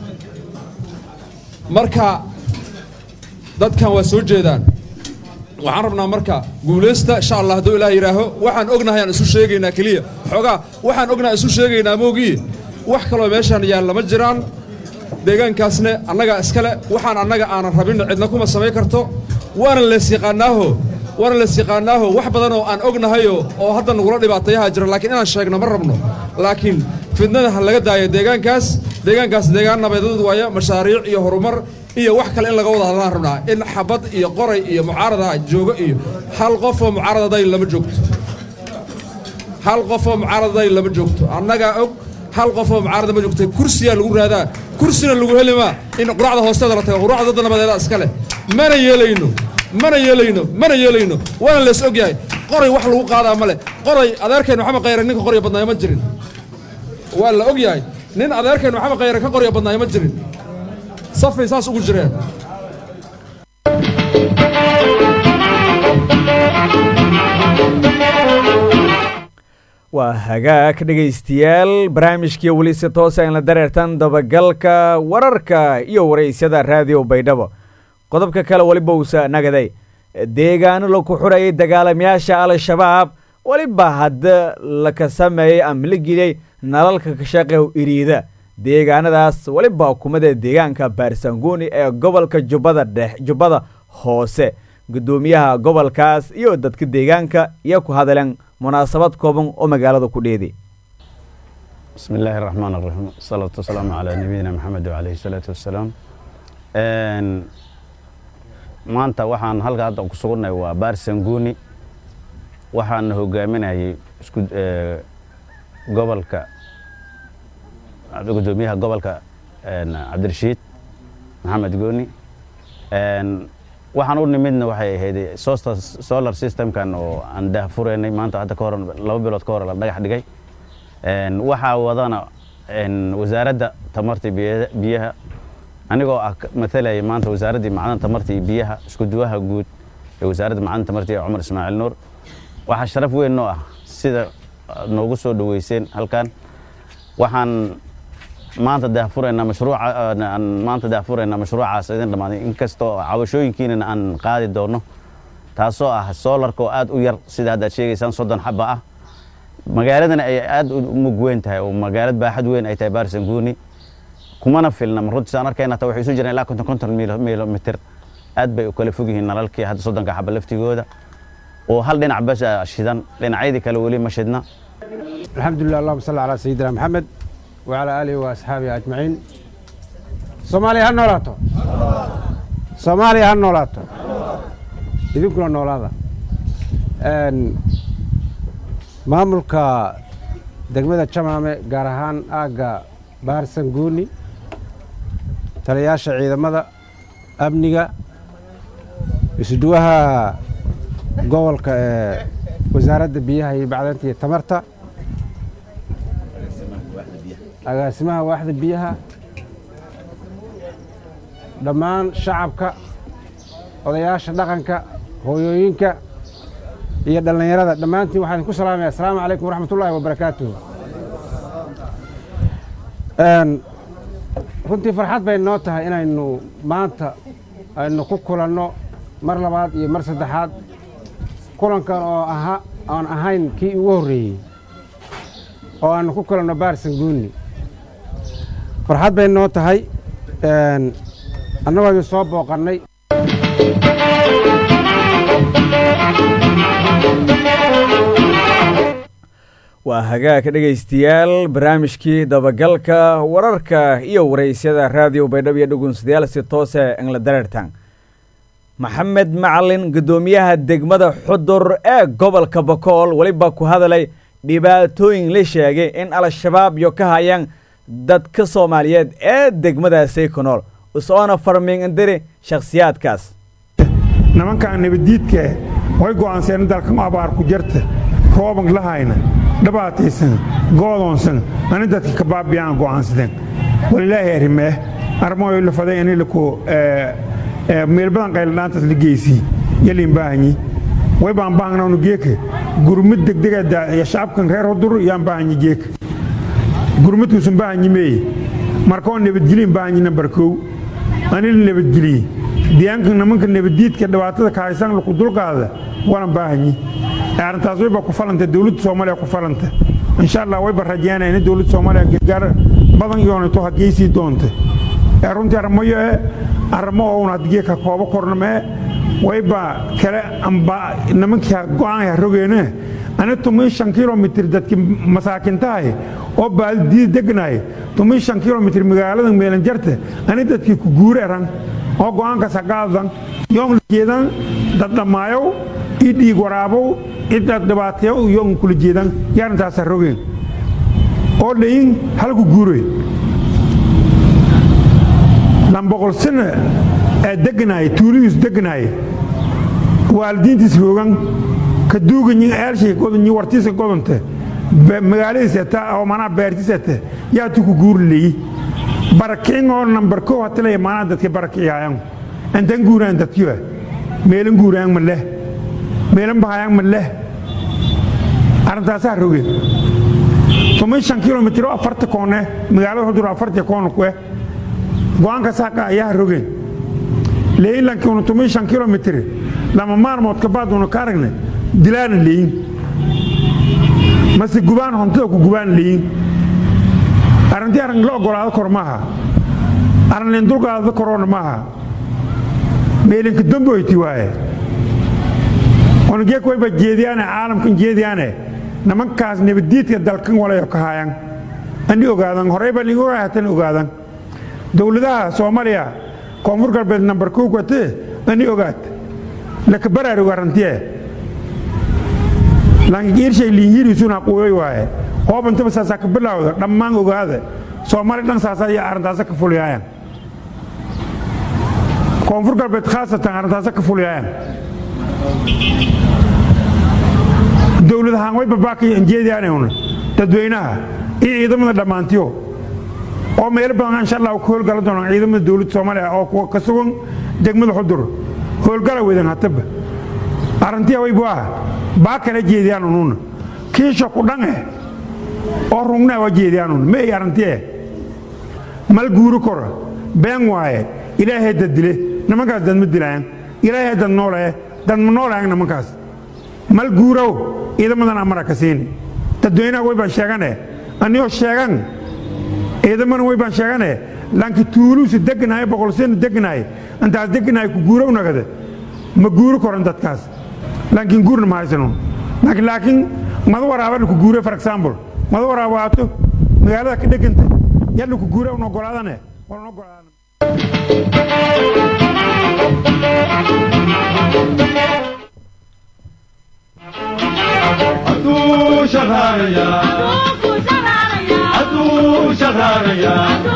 Speaker 10: marka dadkan waa soo jeedaan waxaan rabnaa marka guulaysta insha allah hadduu ilaah yidhaaho waxaan ognahay aan isu sheegaynaa keliya xoogaa waxaan ognahay isu sheegaynaa moogii wax kaloo meeshaan yaalla ma jiraan deegaankaasne annagaa iskale waxaan annaga aanan rabin cidna kuma samayn karto waana lees yaqaanaaho waana lees yaqaanaaho wax badanoo aan ognahayoo oo hadda nagula dhibaatayaha jira laakiin inaan sheegno ma rabno laakiin fidnada ha laga daayo deegaankaas deegaankaas deegaan nabadeed waaya mashaariic iyo horumar iyo wax kale in laga wada hadlaan rabnaa in xabad iyo qoray iyo mucaarada joogo iyo hal qofoo mucaaradaday lama joogto hal qofoo mucaaradaday lama joogto annagaa og hal qofoo mucaarada ma joogta kursiyaa lagu raadaa kursina lagu heli maa in quracda hoosteeda la tago quracda dadda nabadeeda iska leh mana yeelayno mana yeelayno mana yeelayno waana lees og yahay qoray wax lagu qaadaa ma leh qoray adeerkeen maxamed khayre ninka qorya badnaayo ma jirin waa la og yahay nin adeerkeen maxamed khayre ka qorya badnaayo ma jirin safay saas ugu jireen
Speaker 1: waa hagaag dhegaystayaal barnaamijkii weli si toosa in la dareertan dabagalka wararka iyo waraysyada raadiyo baydhabo qodobka kale weliba uusa nagaday deegaano laku xurayay dagaalamayaasha al-shabaab weliba hadda laka sameeyey ama la geliyey nalalka kashaqew iriida deegaanadaas weliba hukumada deegaanka baarsanguuni ee gobolka jubbada dhex jubbada hoose guddoomiyaha gobolkaas iyo dadka deegaanka iyo ku hadaleen munaasabad kooban oo magaalada ku dheeday
Speaker 11: بسم الله الرحمن الرحيم والصلاة والسلام على نبينا محمد وعليه الصلاة والسلام maanta waxaan halka hadda ku sugannahay waa baar sanguuni waxaana hogaaminayay isku gobolka gudoomiyaha gobolka cabdirashiid maxamed gooni waxaan u nimidna waxay ahayd solar systemkan oo aan daahfureynay maanta hadda ka hor laba bilood ka hor la dhagax dhigay Een, waxaa wadana een, wasaaradda tamarta iyo biya- biyaha anigoo ah ka- matalaya maanta wasaaraddii macdanta tamarta iyo biyaha isku duwaha guud ee wasaaradda macdanta tamarta iyo cumar ismaaciil nuur waxaa sharaf weyn noo ah sida aad noogu soo dhaweyseen halkan waxaan maanta daahfuraynaa mashruuca aan maanta daahfuraynaa mashruucaas idin dhammaaday inkastoo cabashooyinkiinana aan qaadi doono taasoo ah soolarka oo aad u yar sida hadda aad sheegaysaan soddon xaba ah magaaladana ay aad u mug weyn tahay oo magaalad baaxad weyn ay tahay baarsanguuni kumana filna runtii saan arkayna taa waxay isu jiraan ilaa konton konton milomitir aad bay u kala fog yihiin nalalkii hadda soddonka xaba laftigooda oo hal dhinac bas ah shidan dhinacyadii kale weli ma shidna
Speaker 12: الحمد لله اللهم صل على سيدنا محمد وعلى آله وأصحابه أجمعين سومالي هالنولاتو سومالي هالنولاتو idinkuna noolaada Een, maamulka degmada jamaame gaar ahaan aagga baharsan guuni taliyayaasha ciidamada amniga isuduwaha gobolka ee wasaaradda biyaha iyo bacdanta iyo tamarta agaasimaha waaxda biyaha dhammaan shacabka odayaasha dhaqanka hooyooyinka iyo dhallinyarada dhammaantiin waxaan ku salaamaya asalaamu calaykum waraxmat ullaahi wabarakaatuhu Een, runtii farxad bay noo tahay inaynu maanta aynu ku kulanno mar labaad iyo mar saddexaad kulankan oo aha aan ahayn kii ugu horreeyey oo aanu ku kulanno baarsan guuni farxad bay noo tahay Een, annagoo idin soo booqannay
Speaker 1: waa hagaagka dhegaystayaal barnaamijkii dabagalka wararka iyo waraysyada raadiyo baydhabo iyo dhugunsidayaal si toose engla dareertan maxamed macalin guddoomiyaha degmada xudur ee gobolka bokool weliba ku hadalay dhibaatooyin la sheegay in al-shabaab yo ka hayaan dadka soomaaliyeed ee degmadaasay ku nool usoona farmiing indiri shakhsiyaadkaas
Speaker 13: nimankaan nabaddiidka way go'aanseen dalkan abaar ku jarta rooban lahayna dhabaataysan goodoonsan ani dadka ka baabiyaan go'aansadeen walilaahi arrimee arrimoy la faday ani laku meel badan qayladhaantaas la geysii yaliin baahanyi way baan baahnawnu geeka gurmid degdega ya shacabkan reer hudur yaan baahanyi geeka gurmidkuusan baahanyi meeye markoo nabadgelin baahanyi nambar kow ani la nabadgeliyey diyaanka nimanka nabaddiidka dhibaatada ka haysan laku dulqaada waana baahanyi arrintaas wayba ku falanta dowladda soomaaliya ku falanta insha allah wayba rajeynaya in dowladda soomaaliya gargaar badan yoonato hadgeysii doonta ee runtii arrimayo e arrimo oun hadgee ka koobo kornamee wayba kale amba nimankii go'aan ha rogeene ani tumii shan kilomitir dadki masaakintahay oo baaldiyada degnahay tumii shan kilomitir magaalada meelanjarta ani dadkii ku guur eran oo go'aankaas ha qaadan yoon jeedan dad dhammaayow ii dhiig waraabow ciddaad dhibaateeyo yoon kula jeedan yaarintaas ha rogeen oo dhayin halku guuroy lamboqol sano ee degnaay tuulidiis degnaay waalidiintiis roogan ka duuganyin eelshay godonyi wartiisa godonte magaaladiisa ta oo manaa beertiisa ta yaatu ku guuri leeyi barakicin oo nambar kow hatilaya manaa dadka barakiciyaayan antan guuraan dadkiwa meelan guuraan ma leh meelan bahayaan ma leh arrintaasaa roge toban shan kilomitir oo afarta koone magaalada hudur afarta koone kuwe go'aanka saaqa ayaa rogeen leeyilankii toban shan kilomitir lama maalmood kabaad una ka aragne dilaana leeyin mase gubaan hontada ku gubaan leeyin arrintii arrin la ogolaado kor maaha arrin leen dulqaadada koroona maaha meelinka damboyti waaye onagee kuwayba jeediyaane caalamkan jeediyaane nimankaas nabaddiidka dalkan walayo ka haayan ani ogaadan horeyba ligu hatan ogaadan dowladaha soomaaliya koonfur galbeed nambar kow katee ani ogaad laka baraaruga rantiye langiirshay liinhiriisuna quuyoy waaye hoobantaba saasaa ka bilaawda dhammaan ogaada soomaali dhan saasaa iyo arrintaasa ka fuliyaayan koonfur galbeed khaasatan arrintaasa ka fuliyaayan dowladahaan way babaakay anjeediyaanayuna dadweynaha iyo ciidamada dhammaantiyo oo meelo badan insha allah ku howlgala doonaan ciidamada dowladda soomaaliya oo kuwa ka sugan degmada xudur howlgala wedan hataba arrintiya way buaha baa kala jeediyaan ununa kiisha ku dhange oo rungnaa waa jeediyaan un meey arrintiye mal guuri kora been waaye ilaahay dad dile nimankaas dad ma dilayan ilaahay dad noolee dad ma noolayan nimankaas mal guurow ciidamadan amara ka siini dadweynaha way baan sheegane anigoo sheegan ciidamana way baan sheegane laakiin tuuluusi deganahay boqolsina deganahay intaas deganahay ku guurow nagade ma guuri koran dadkaas laakiin guurna ma haysanon laakiin laakiin mada waraabana ku guure for example mada waraab waato magaalada ka dheganta yalla ku guure un ogolaadane walan ogolaadane
Speaker 14: Adu shaharaya Adu shaharaya Adu shaharaya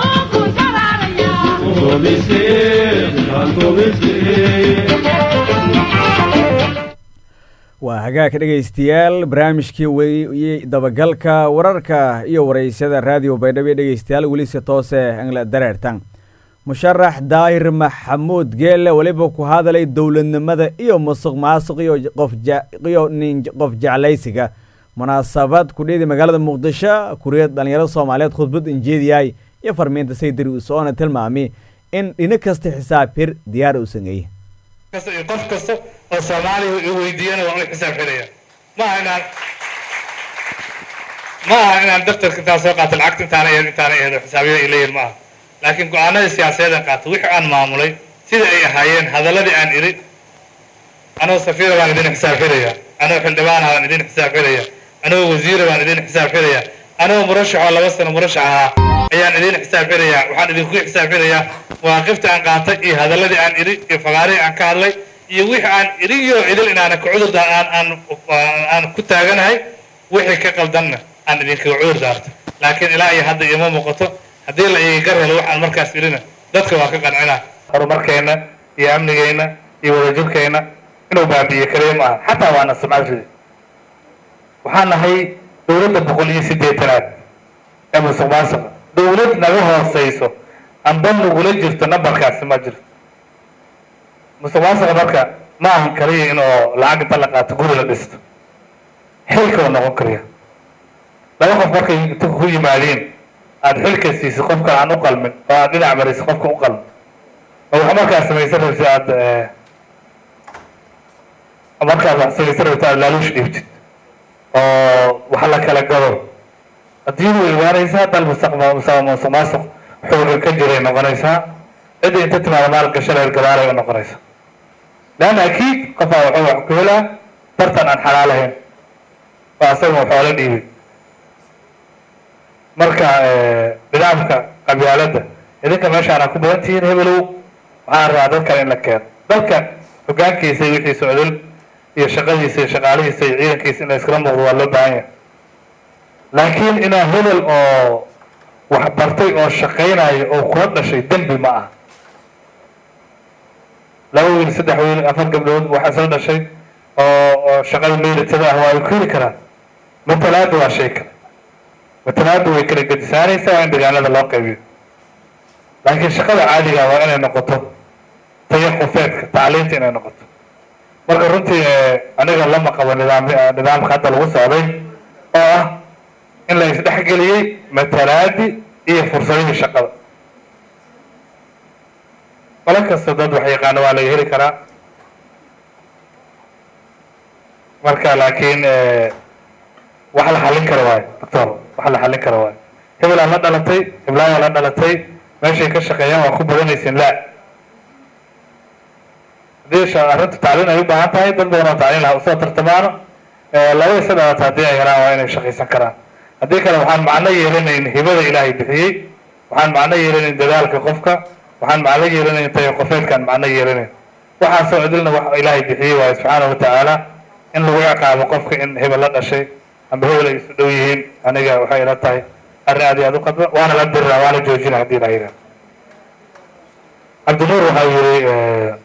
Speaker 14: Adu miskin Adu miskin
Speaker 1: waa hagaagka dhegaystayaal barnaamijkii wey dabagalka wararka iyo waraysyada raadiyo baydhabo ee dhegaystayaal welise toose angla dareertan musharax daahir maxamuud geelle weliba ku hadalay dowladnimada iyo musuq maasuq iyo qofyo nin qof jeclaysiga munaasabad kudhidi magaalada muqdisho kuriyad dhallinyarada soomaaliyeed khudbad injeediyahay iyo farmiinta saydari usoona tilmaami in dhino kasta xisaab hir diyaar u sameeyey
Speaker 15: qof kasta oo soomaaliya i weydiiyana waan u xisaab xiraya maaha inaan ma aha inaan daftarka intaan soo qaato lacagta intaana eed intaana eedo xisaabyada ay leeyihin ma aha laakiin go-aanadii siyaasadeed aan qaato wixii aan maamulay sida ay ahaayeen hadaladii aan idhi anoo safiira baan idin xisaab xiraya anoo xildhibaana baan idin xisaab xiraya anoo wasiira baan idin xisaab xiraya anoo murashaxoo laba sano murashax ahaa ayaan idin xisaab xiraya waxaan idinku xisaab xirayaa mawaaqifta aan qaatay iyo hadaladii aan idhi iyo fagaarihii aan ka hadlay iyo wixii aan idhiyo idil inaana ka cudur aan aan aan ku taaganahay wixii ka qaldanna aan idinkaga cudur daarto laakiin ilaa iyo hadda ima muuqato haddii la iga gar helo waxaan markaas idhina dadka waa ka qancinaa horumarkeenna iyo amnigeenna iyo wadajirkeenna inuu baabi'iyo kaliya ma aha xataa waana sumcad ridi waxaan nahay dowladda boqol iyo siddeetanaad ee musuq maasuqa dowlad naga hooseyso amba nagula jirto nambarkaasi ma jirto musuq maasuqa marka ma ahan kaliya inuu lacag inta la qaato guri la dhisto xilka uu noqon kariya laba qof markay inta ku yimaadeen aada xilka siiso qofka aan u qalmin oo aad dhinac mariso qofka u qalmin oo wax markaad samaysan rabtid aada markaad wax samaysan rabtid aada laaluush dhiibtid oo wax la kala gado adduunyadu way imaanaysaa dal mustaqbal musuq maasuq xooga ka jiray noqonaysaa cidda inta timaada maal gasho reer gabaalay u noqonaysa leanna akiid qofaa wuxuu wax ku helaa tartan aan xalaalahayn oo asaga xoolo dhiibay marka nidaamka qabyaaladda idinka meeshaana ku badan tihiin hebelow waxaan rabaa dadkan in la keeno dalka hogaankiisa iyo wixiisa odol iyo shaqadiisa iyo shaqaalihiisa iyo ciidankiisa in la iskala muuqdo waa loo baahan yahay laakiin inaa hebel oo wax bartay oo shaqaynayo oo kula dhashay dembi ma ah laba wiil saddex wiil afar gabdhood waxa isla dhashay oo oo shaqada meelitada ah waa ay ku heli karaan matalaadda waa shay kale matalaadda way kala gedisaanaysaa waa in deegaanada loo qaybiyo laakiin shaqada caadiga waa inay noqoto tayo qofeedka tacliinta inay noqoto marka runtii aniga lama qabo nidaam nidaamka hadda lagu socday oo ah in la isdhexgeliyey matalaadi iyo fursadihii shaqada qolo kasta dad wax yaqaano waa laga heli karaa marka laakiin wax la xallin kara waayo doctor wax la xallin kara waayo hebelaa la dhalatay heblayaa la dhalatay meeshay ka shaqeeyaan waa ku badanaysin laa haddii arrinta tacliin ay u baahan tahay dad badan oo tacliin laha usoo tartamaano laba isa dhalata haddii ay helaan waa inay shaqaysan karaan haddii kale waxaan macno yeelanayn hibada ilaahay bixiyey waxaan macno yeelanayn dadaalka qofka waxaan macno yeelanayn tayo qofeedkaan macno yeelanayn waxaasoo cidilna wax ilaahay bixiyey waayo subxaana wa tacaala in lagu ciqaabo qofka in hebel la dhashay amba hebel ay isu dhow yihiin aniga waxay ila tahay arrin aad iyo aad u qadba waana la diriraa waana joojina haddii la yidhaha cabdinuur waxaa yidhi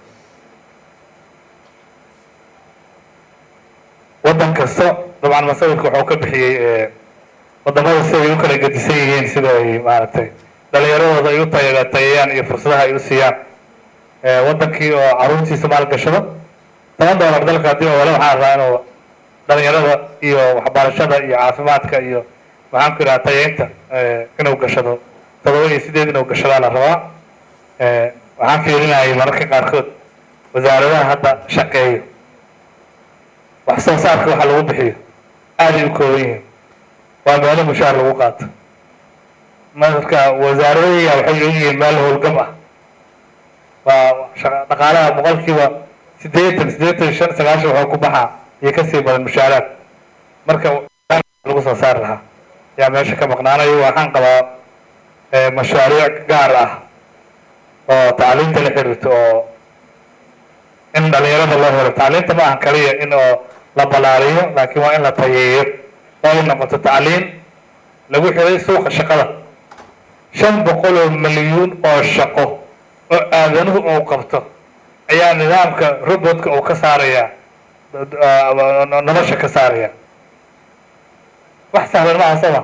Speaker 15: waddan kasta dabcan masawirka wuxuu ka bixiyey wadamada sida ay u kala gedisan yihiin sida ay maaragtay dhalinyaradooda ay u tay- tayayaan iyo fursadaha ay u siiyaan Eh, wadankii oo caruurtiisa maalgashado toban doolar dalka haddii oo wale waxaa rabaa inuu dhalinyarada iyo waxbarashada iyo caafimaadka iyo maxaan ku idhaha tayeynta eh, inuu gashado todoba iyo sideed inuu gashadaa la rabaa Eh, waxaan fiirinayay mararka qaarkood wasaaradaha hadda shaqeeyo wax soo saarka waxa lagu bixiyo aaday u kooban yihiin waa meelo mushaar lagu qaato marka wasaaradahiya waxay ogyihiin meel howlgab ah waa shaqa- dhaqaalaha boqolkiiba siddeetan siddeetan iyo shan sagaashan waxaa ku baxaa iyo kasii badan mushaaraad marka lagu soo saari lahaa yaa meesha ka maqnaanayo waxaan qabaa eh, mashaariic gaar ah oo tacliinta la xiriirto oo in dhalinyarada loo helo tacliinta ma ahan kaliya in oo la balaariyo laakiin waa in la tayeeyo oo ay noqoto tacliin lagu xiray suuqa shaqada shan boqol oo milyuun oo shaqo oo aadanuhu uu qabto ayaa nidaamka robotka uu ka saaraya ah, nolosha ka saaraya wax sahlan maaha sooma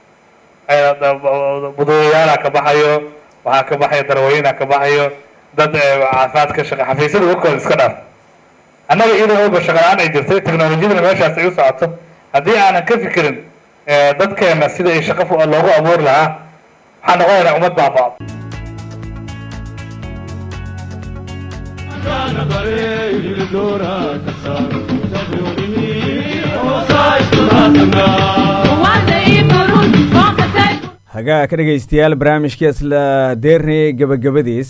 Speaker 15: buduuyaala ka baxayo waxaa ka baxaya darweyna ka baxayo dad eh, caafimaad ka shaqa xafiisyada warkooda iska dhaaf annaga iyadoo oga shaqa la-aan ay jirtay teknolojiyadana meeshaas ay u socoto haddii aanan ka fikirin eh, dadkeena sida ay shaqo fu- loogu abuuri lahaa waxaan noqonaynaa ummad baaba'o
Speaker 14: كان ضريب الدورة كسر تغيرني وصايد راسنا
Speaker 1: hagaa ka dhegaystayaal barnaamijka isla deernay gebagabadiis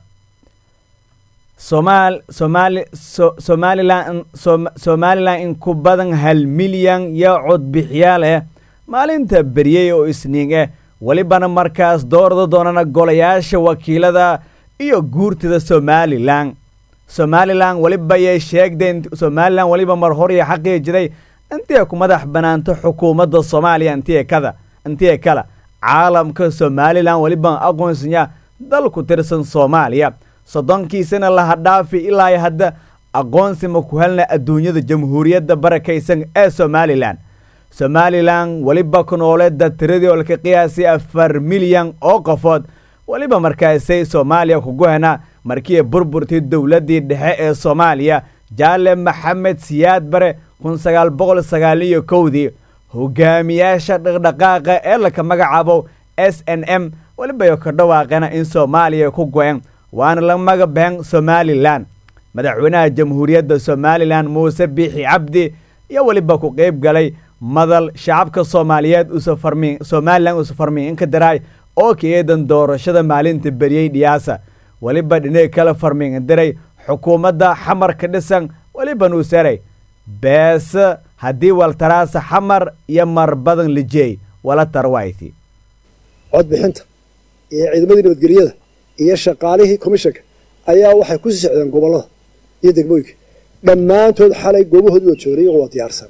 Speaker 1: somaal somaali so- somalilan som- somalilan in ku badan hal milyan iyo codbixiyaal ah maalinta beryey oo isniin ah welibana markaas doorda doonana golayaasha wakiilada iyo guurtida somalilan somalilan weliba yay sheegdeen somalilan weliba mar horiya xaqii jiray intii ku madax banaanto xukuumadda soomaaliya intii kada intii kala caalamka somalilan weliba aqoonsanya dal ku tirsan soomaaliya soddonkiisana laha dhaafi ilaa hadda aqoonsi ma ku helna adduunyada jamhuuriyadda barakaysan ee somalilan somalilan weliba ku nooleedda tiradii oo laka qiyaasay afar milyan oo qofood weliba markaasay soomaaliya kugu hena markii burburtay dowladdii dhexe ee soomaaliya jaale maxamed siyaad bare kun sagaal boqol sagaal iyo kowdii hogaamiyaasha dhaqdhaqaaqa ee laka magacaabo s n m weliba ka dhawaaqeena in soomaaliya ku go-een waana la magabeen somalilan madaxweynaha jamhuuriyadda somalilan muuse biixi cabdi iyo weliba ku qeyb galay madal shacabka soomaaliyeed usafarmi somalilan usafarmi inka daraay oo ka eedan doorashada maalinta beriyey dhiyaasa weliba dhinay kala farmin diray xukuumadda xamarka dhisan weliba nuusaray beese haddii waltaraasa xamar iyo marbadan lijeey wala tarwayti
Speaker 16: codbixinta iyo ciidamadii nabadgelyada iyo shaqaalihii komishanka ayaa waxay ku sii socdeen gobollada iyo degmooyinka dhammaantood xalay goobahoodii waa joogay iyagoo waa diyaarsan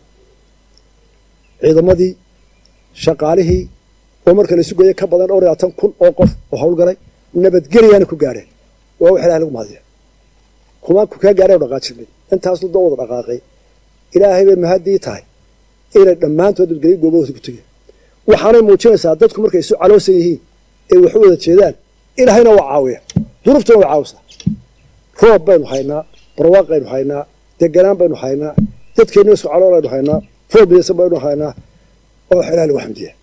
Speaker 16: ciidamadii shaqaalihii oo marka la isu geeya ka badan dhowr iyo labaatan kun oo qof oo howlgalay nabadgelyaana ku gaadheen waa wax ilahay lagu mahadiya kumaan ku kaa gaadhay oo dhaqaajirnay intaas ludda wada dhaqaaqay ilaahay bay mahadii tahay inay dhammaantood nabadgelyo goobahooda ku tegeen waxaanay muujinaysaa dadku markay isu caloosan yihiin ee wax u wada jeedaan ilaahayna waa caawiya duruftuna waa caawisaa roob baynu haynaa barwaaq baynu haynaa deganaan baynu haynaa dadkeenna isku calool aynu haynaa fool midaysan baynu haynaa oo wax ilahay lagu xamdiya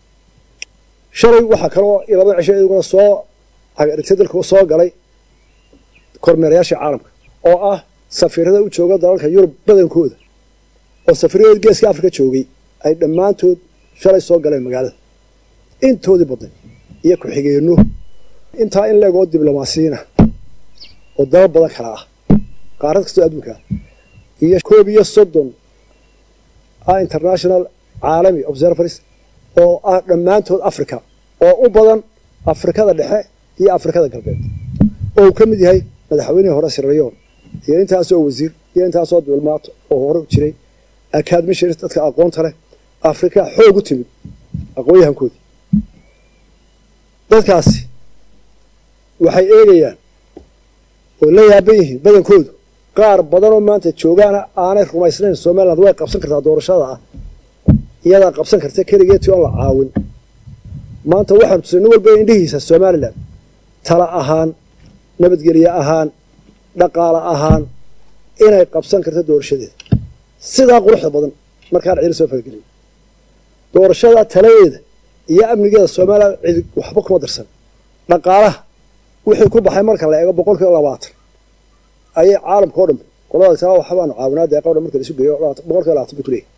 Speaker 16: shalay waxaa kaloo labada cisho iyaguna soo dhigtay dalka soo galay kormeerayaashii caalamka oo ah safiirada u jooga dalalka yurub badankooda oo safiiradood geeska afrika joogay ay dhammaantood shalay soo galeen magaalada intoodii badnay iyo ku-xigeenno intaa in leegoo diblomaasiyiina oo dalal badan kala ah qaarad kastoo adduunka ah iyo koob iyo soddon ah international caalami observatories oo ah dhammaantood africa oo u badan afrikada dhexe iyo afrikada galbeed oo uu ka mid yahay madaxweynihii hore sirrayoon iyo intaasoo wasiir iyo intaasoo diblomaat oo hore u jiray acadmisharis dadka aqoonta leh afrika xoog u timid aqoon-yahankoodii dadkaasi waxay eegayaan oo la yaaban yihiin badankoodu qaar badanoo maanta joogaana aanay rumaysnayn somaliland way qabsan kartaa doorashada ah iyadaa qabsan karta keligeetii oon la caawin maanta waxaanu tusay nin walba indhihiisa somalilan tala ahaan nabadgelye ahaan dhaqaale ahaan inay qabsan karto doorashadeeda sidaa quruxda badan markaan cidi soo faragelin doorashada taladeeda iyo amnigeeda somalilan cidi waxba kuma darsan dhaqaalaha wixii ku baxay marka la eego boqolkiiba labaatan ayay caalamka o dhan qoladaas waxbaanu caawinaa deeqa o dhan marka la isu geeyo boqolkiiba labaatan bay ku leeyahay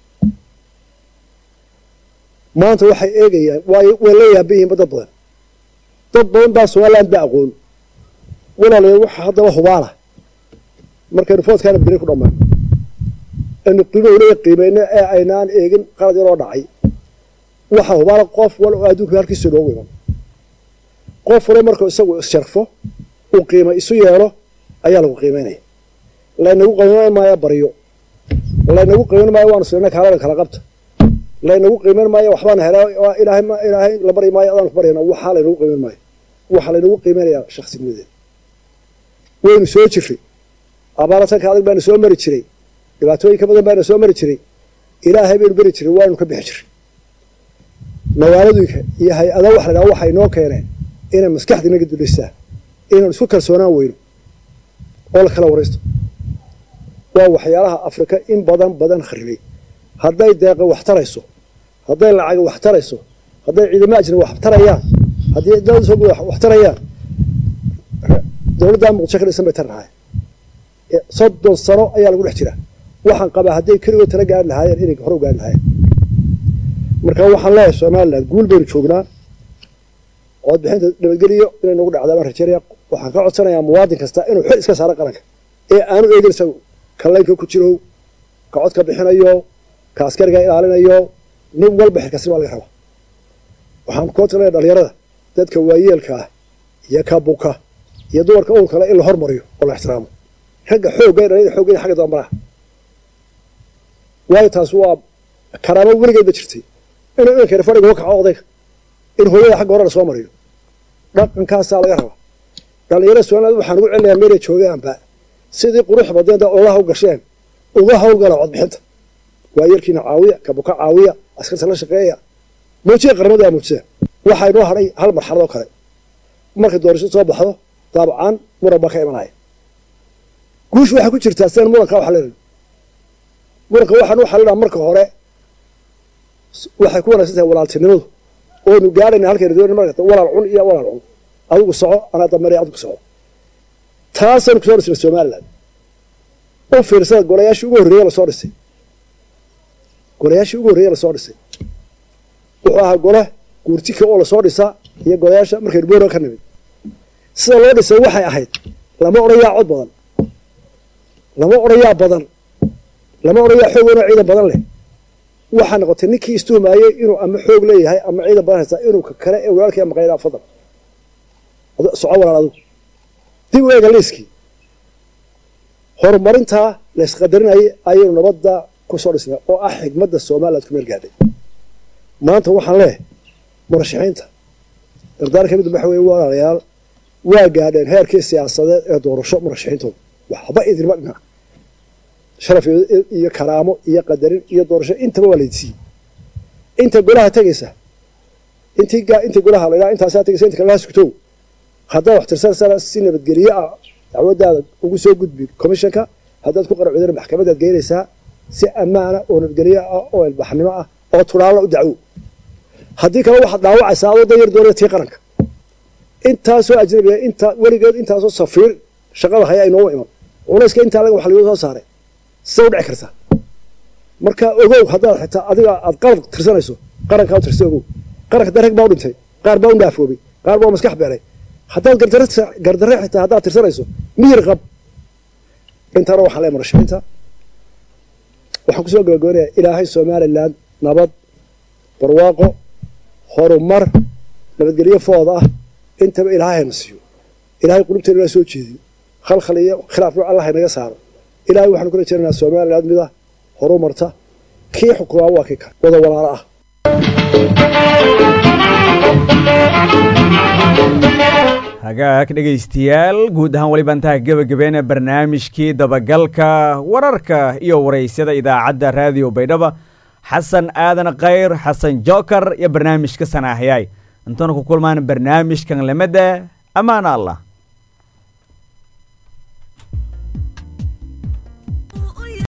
Speaker 16: maanta waxay eegayaan way way la yaaban yihiinba dad badan dad badan baa somaliland ba aqoon walaalayaal waxa haddaba hubaala markaynu foodkaa nabadgelyo ku dhammaan aynu qiimahulaya qiimeyno ee aynaan eegin qalad yaroo dhacay waxa hubaala qof wal oo adduunka halkiisa noogu iman qof wale markuu isagu issharfo uu qiima isu yeelo ayaa lagu qiimeynaya laynagu qiimeyn maayo baryo laynagu qiimeyn maayo waanu sirna kaaladan kala qabta laynagu qiimeyn maayo waxbaana helaa ilaahay ilaahay la bari maayo adaan ku baryana waxaa laynagu qiimeyn maayo waxaa laynagu qiimeynayaa shakhsinimadeeda waynu soo jirray abaaratanka adag baana soo mari jiray dhibaatooyin ka badan baana soo mari jiray ilaahay baynu beri jiray waanu ka bixi jiray nawaaladuyka iyo hay-ada wax la dhaha waxay noo keeneen inay maskaxda inaga dulistaa inaan isku kalsoonaan weyno oo la kala waraysto waa waxyaalaha afrika in badan badan kharibay hadday deeqa wax tarayso hadday lacaga wax tarayso hadday ciidamo ajnabi wax tarayaan haddii dowladda soo guda wax tarayaan dowladda muqdisho ka dhisan bay tar lahaayeen soddon sano ayaa lagu dhex jiraa waxaan qabaa hadday keligood tala gaari lahaayeen inay hore u gaari lahaayeen marka waxaan leeyahay somaliland guul baynu joognaa codbixinta nabadgeliyo inay nagu dhacdaa baan rajeynaya waxaan ka codsanayaa muwaadin kasta inuu xil iska saaro qaranka ee aanu eegin isagu kallaynka ku jirow ka cod ka bixinayo ka askariga ilaalinayo nin walba xilkasni baa laga rabaa waxaan ku codsanayaa dhalinyarada dadka waayeelka ah iyo ka buka iyo dumarka uur kale in la hormariyo oo la ixtiraamo ragga xoogga dhalinyada xooggeeda xagga dambaraha waayo taas waa karaamo weligeed ba jirtay inuu inkani fadhiga uga kaco odayga in hooyada xagga hore la soo mariyo dhaqankaasaa laga rabaa dhalinyarada somaliland waxaan ugu celinayaa meelay joogaanba sidii qurux badeenta olaha u gasheen uga hawlgala codbixinta waa yarkiina caawiya kabuka caawiya askarta la shaqeeya muujiya qarnimada muujiseen waxaa inoo hadhay hal marxaladoo kale markay doorasho soo baxdo daabcan muran baa ka imanaya guushu waxay ku jirtaa sidaan muranka waxa leedahay muranka waxaan u xallinaa marka hore waxay ku wanaagsan tahay walaaltinimadu oonu gaarayna halkaynu doonay marka walaal cun iyo walaal cun adigu soco anaa dameeray adigu soco taasaynu kusoo dhisnay somaliland u fiirsada golayaashii ugu horreeye lasoo dhisay golayaashii ugu horreeye lasoo dhisay wuxuu ahaa gole guurtika oo lasoo dhisaa iyo golayaasha markaynu boora ka nimid sida loo dhisay waxay ahayd lama odhayaa cod badan lama odhayaa badan lama odhayaa xoog weyn oo ciidan badan leh waxaa noqotay ninkii istuhumaayey inuu ama xoog leeyahay ama ciidan badan haystaa inuu ka kale ee walaalkii maqaynaa fadal soco walaal adigu dib u eega liiskii horumarintaa laysqadarinayay ayaynu nabadda ku soo dhisnay oo ah xigmadda somaliland ku meel gaadhay maanta waxaan leehay murashaxiinta dardaar ka mid waxa weye walaalayaal waa gaadheen heerkii siyaasadeed ee doorasho murashaxiintooda waxba idinma dhinac sharaf iyo karaamo iyo qadarin iyo doorasho intaba waa laydsiiyey inta golaha tegaysa intii intii golaha la intaasaa tegaysa inta kalena sugtow haddaad wax tirsanaysaa si nabadgelye ah dacwadaada ugu soo gudbi commissionka haddaad ku qaracudana maxkamadaad geynaysaa si ammaana oo nabadgelye ah oo ilbaxnimo ah oo turaalla u dacwo haddii kale waxaad dhaawacaysaa adoo dayar doonaya tii qaranka intaasoo ajnabiga inta weligeed intaasoo safiir shaqada haya aynooga iman culayska intaa laga wax lagu soo saaray sida u dhici kartaa marka ogow haddaad xitaa adiga aad qalad tirsanayso qarankaa u tirsa ogow qaranka dareg baa u dhintay qaar baa u dhaafoobay qaar baa u maskax beelay haddaad gardarre xitaa haddaad tirsanayso miyir qab intaana waxaan leeyahay murashaxiinta waxaan kusoo gabagabanayaa ilaahay somaliland nabad barwaaqo horumar nabadgelyo food ah intaba ilaahay hayna siiyo ilaahay qulubteena inaa soo jeediyo khalkhal iyo khilaaf ruuc allah haynaga saaro ilaahay waxaanu kula jeernayaa somaliland mida horumarta kii xukumaa waa kii kale wada walaalo ah
Speaker 1: hagaag dhegaystayaal guud ahaan weliba intaa gebagabeena barnaamijkii dabagalka wararka iyo waraysyada idaacadda raadiyo baydhaba xasan aadan khayr xasan jookar iyo barnaamijka sanaahyay intana ku kulmaan barnaamijkan lamada ammaana allah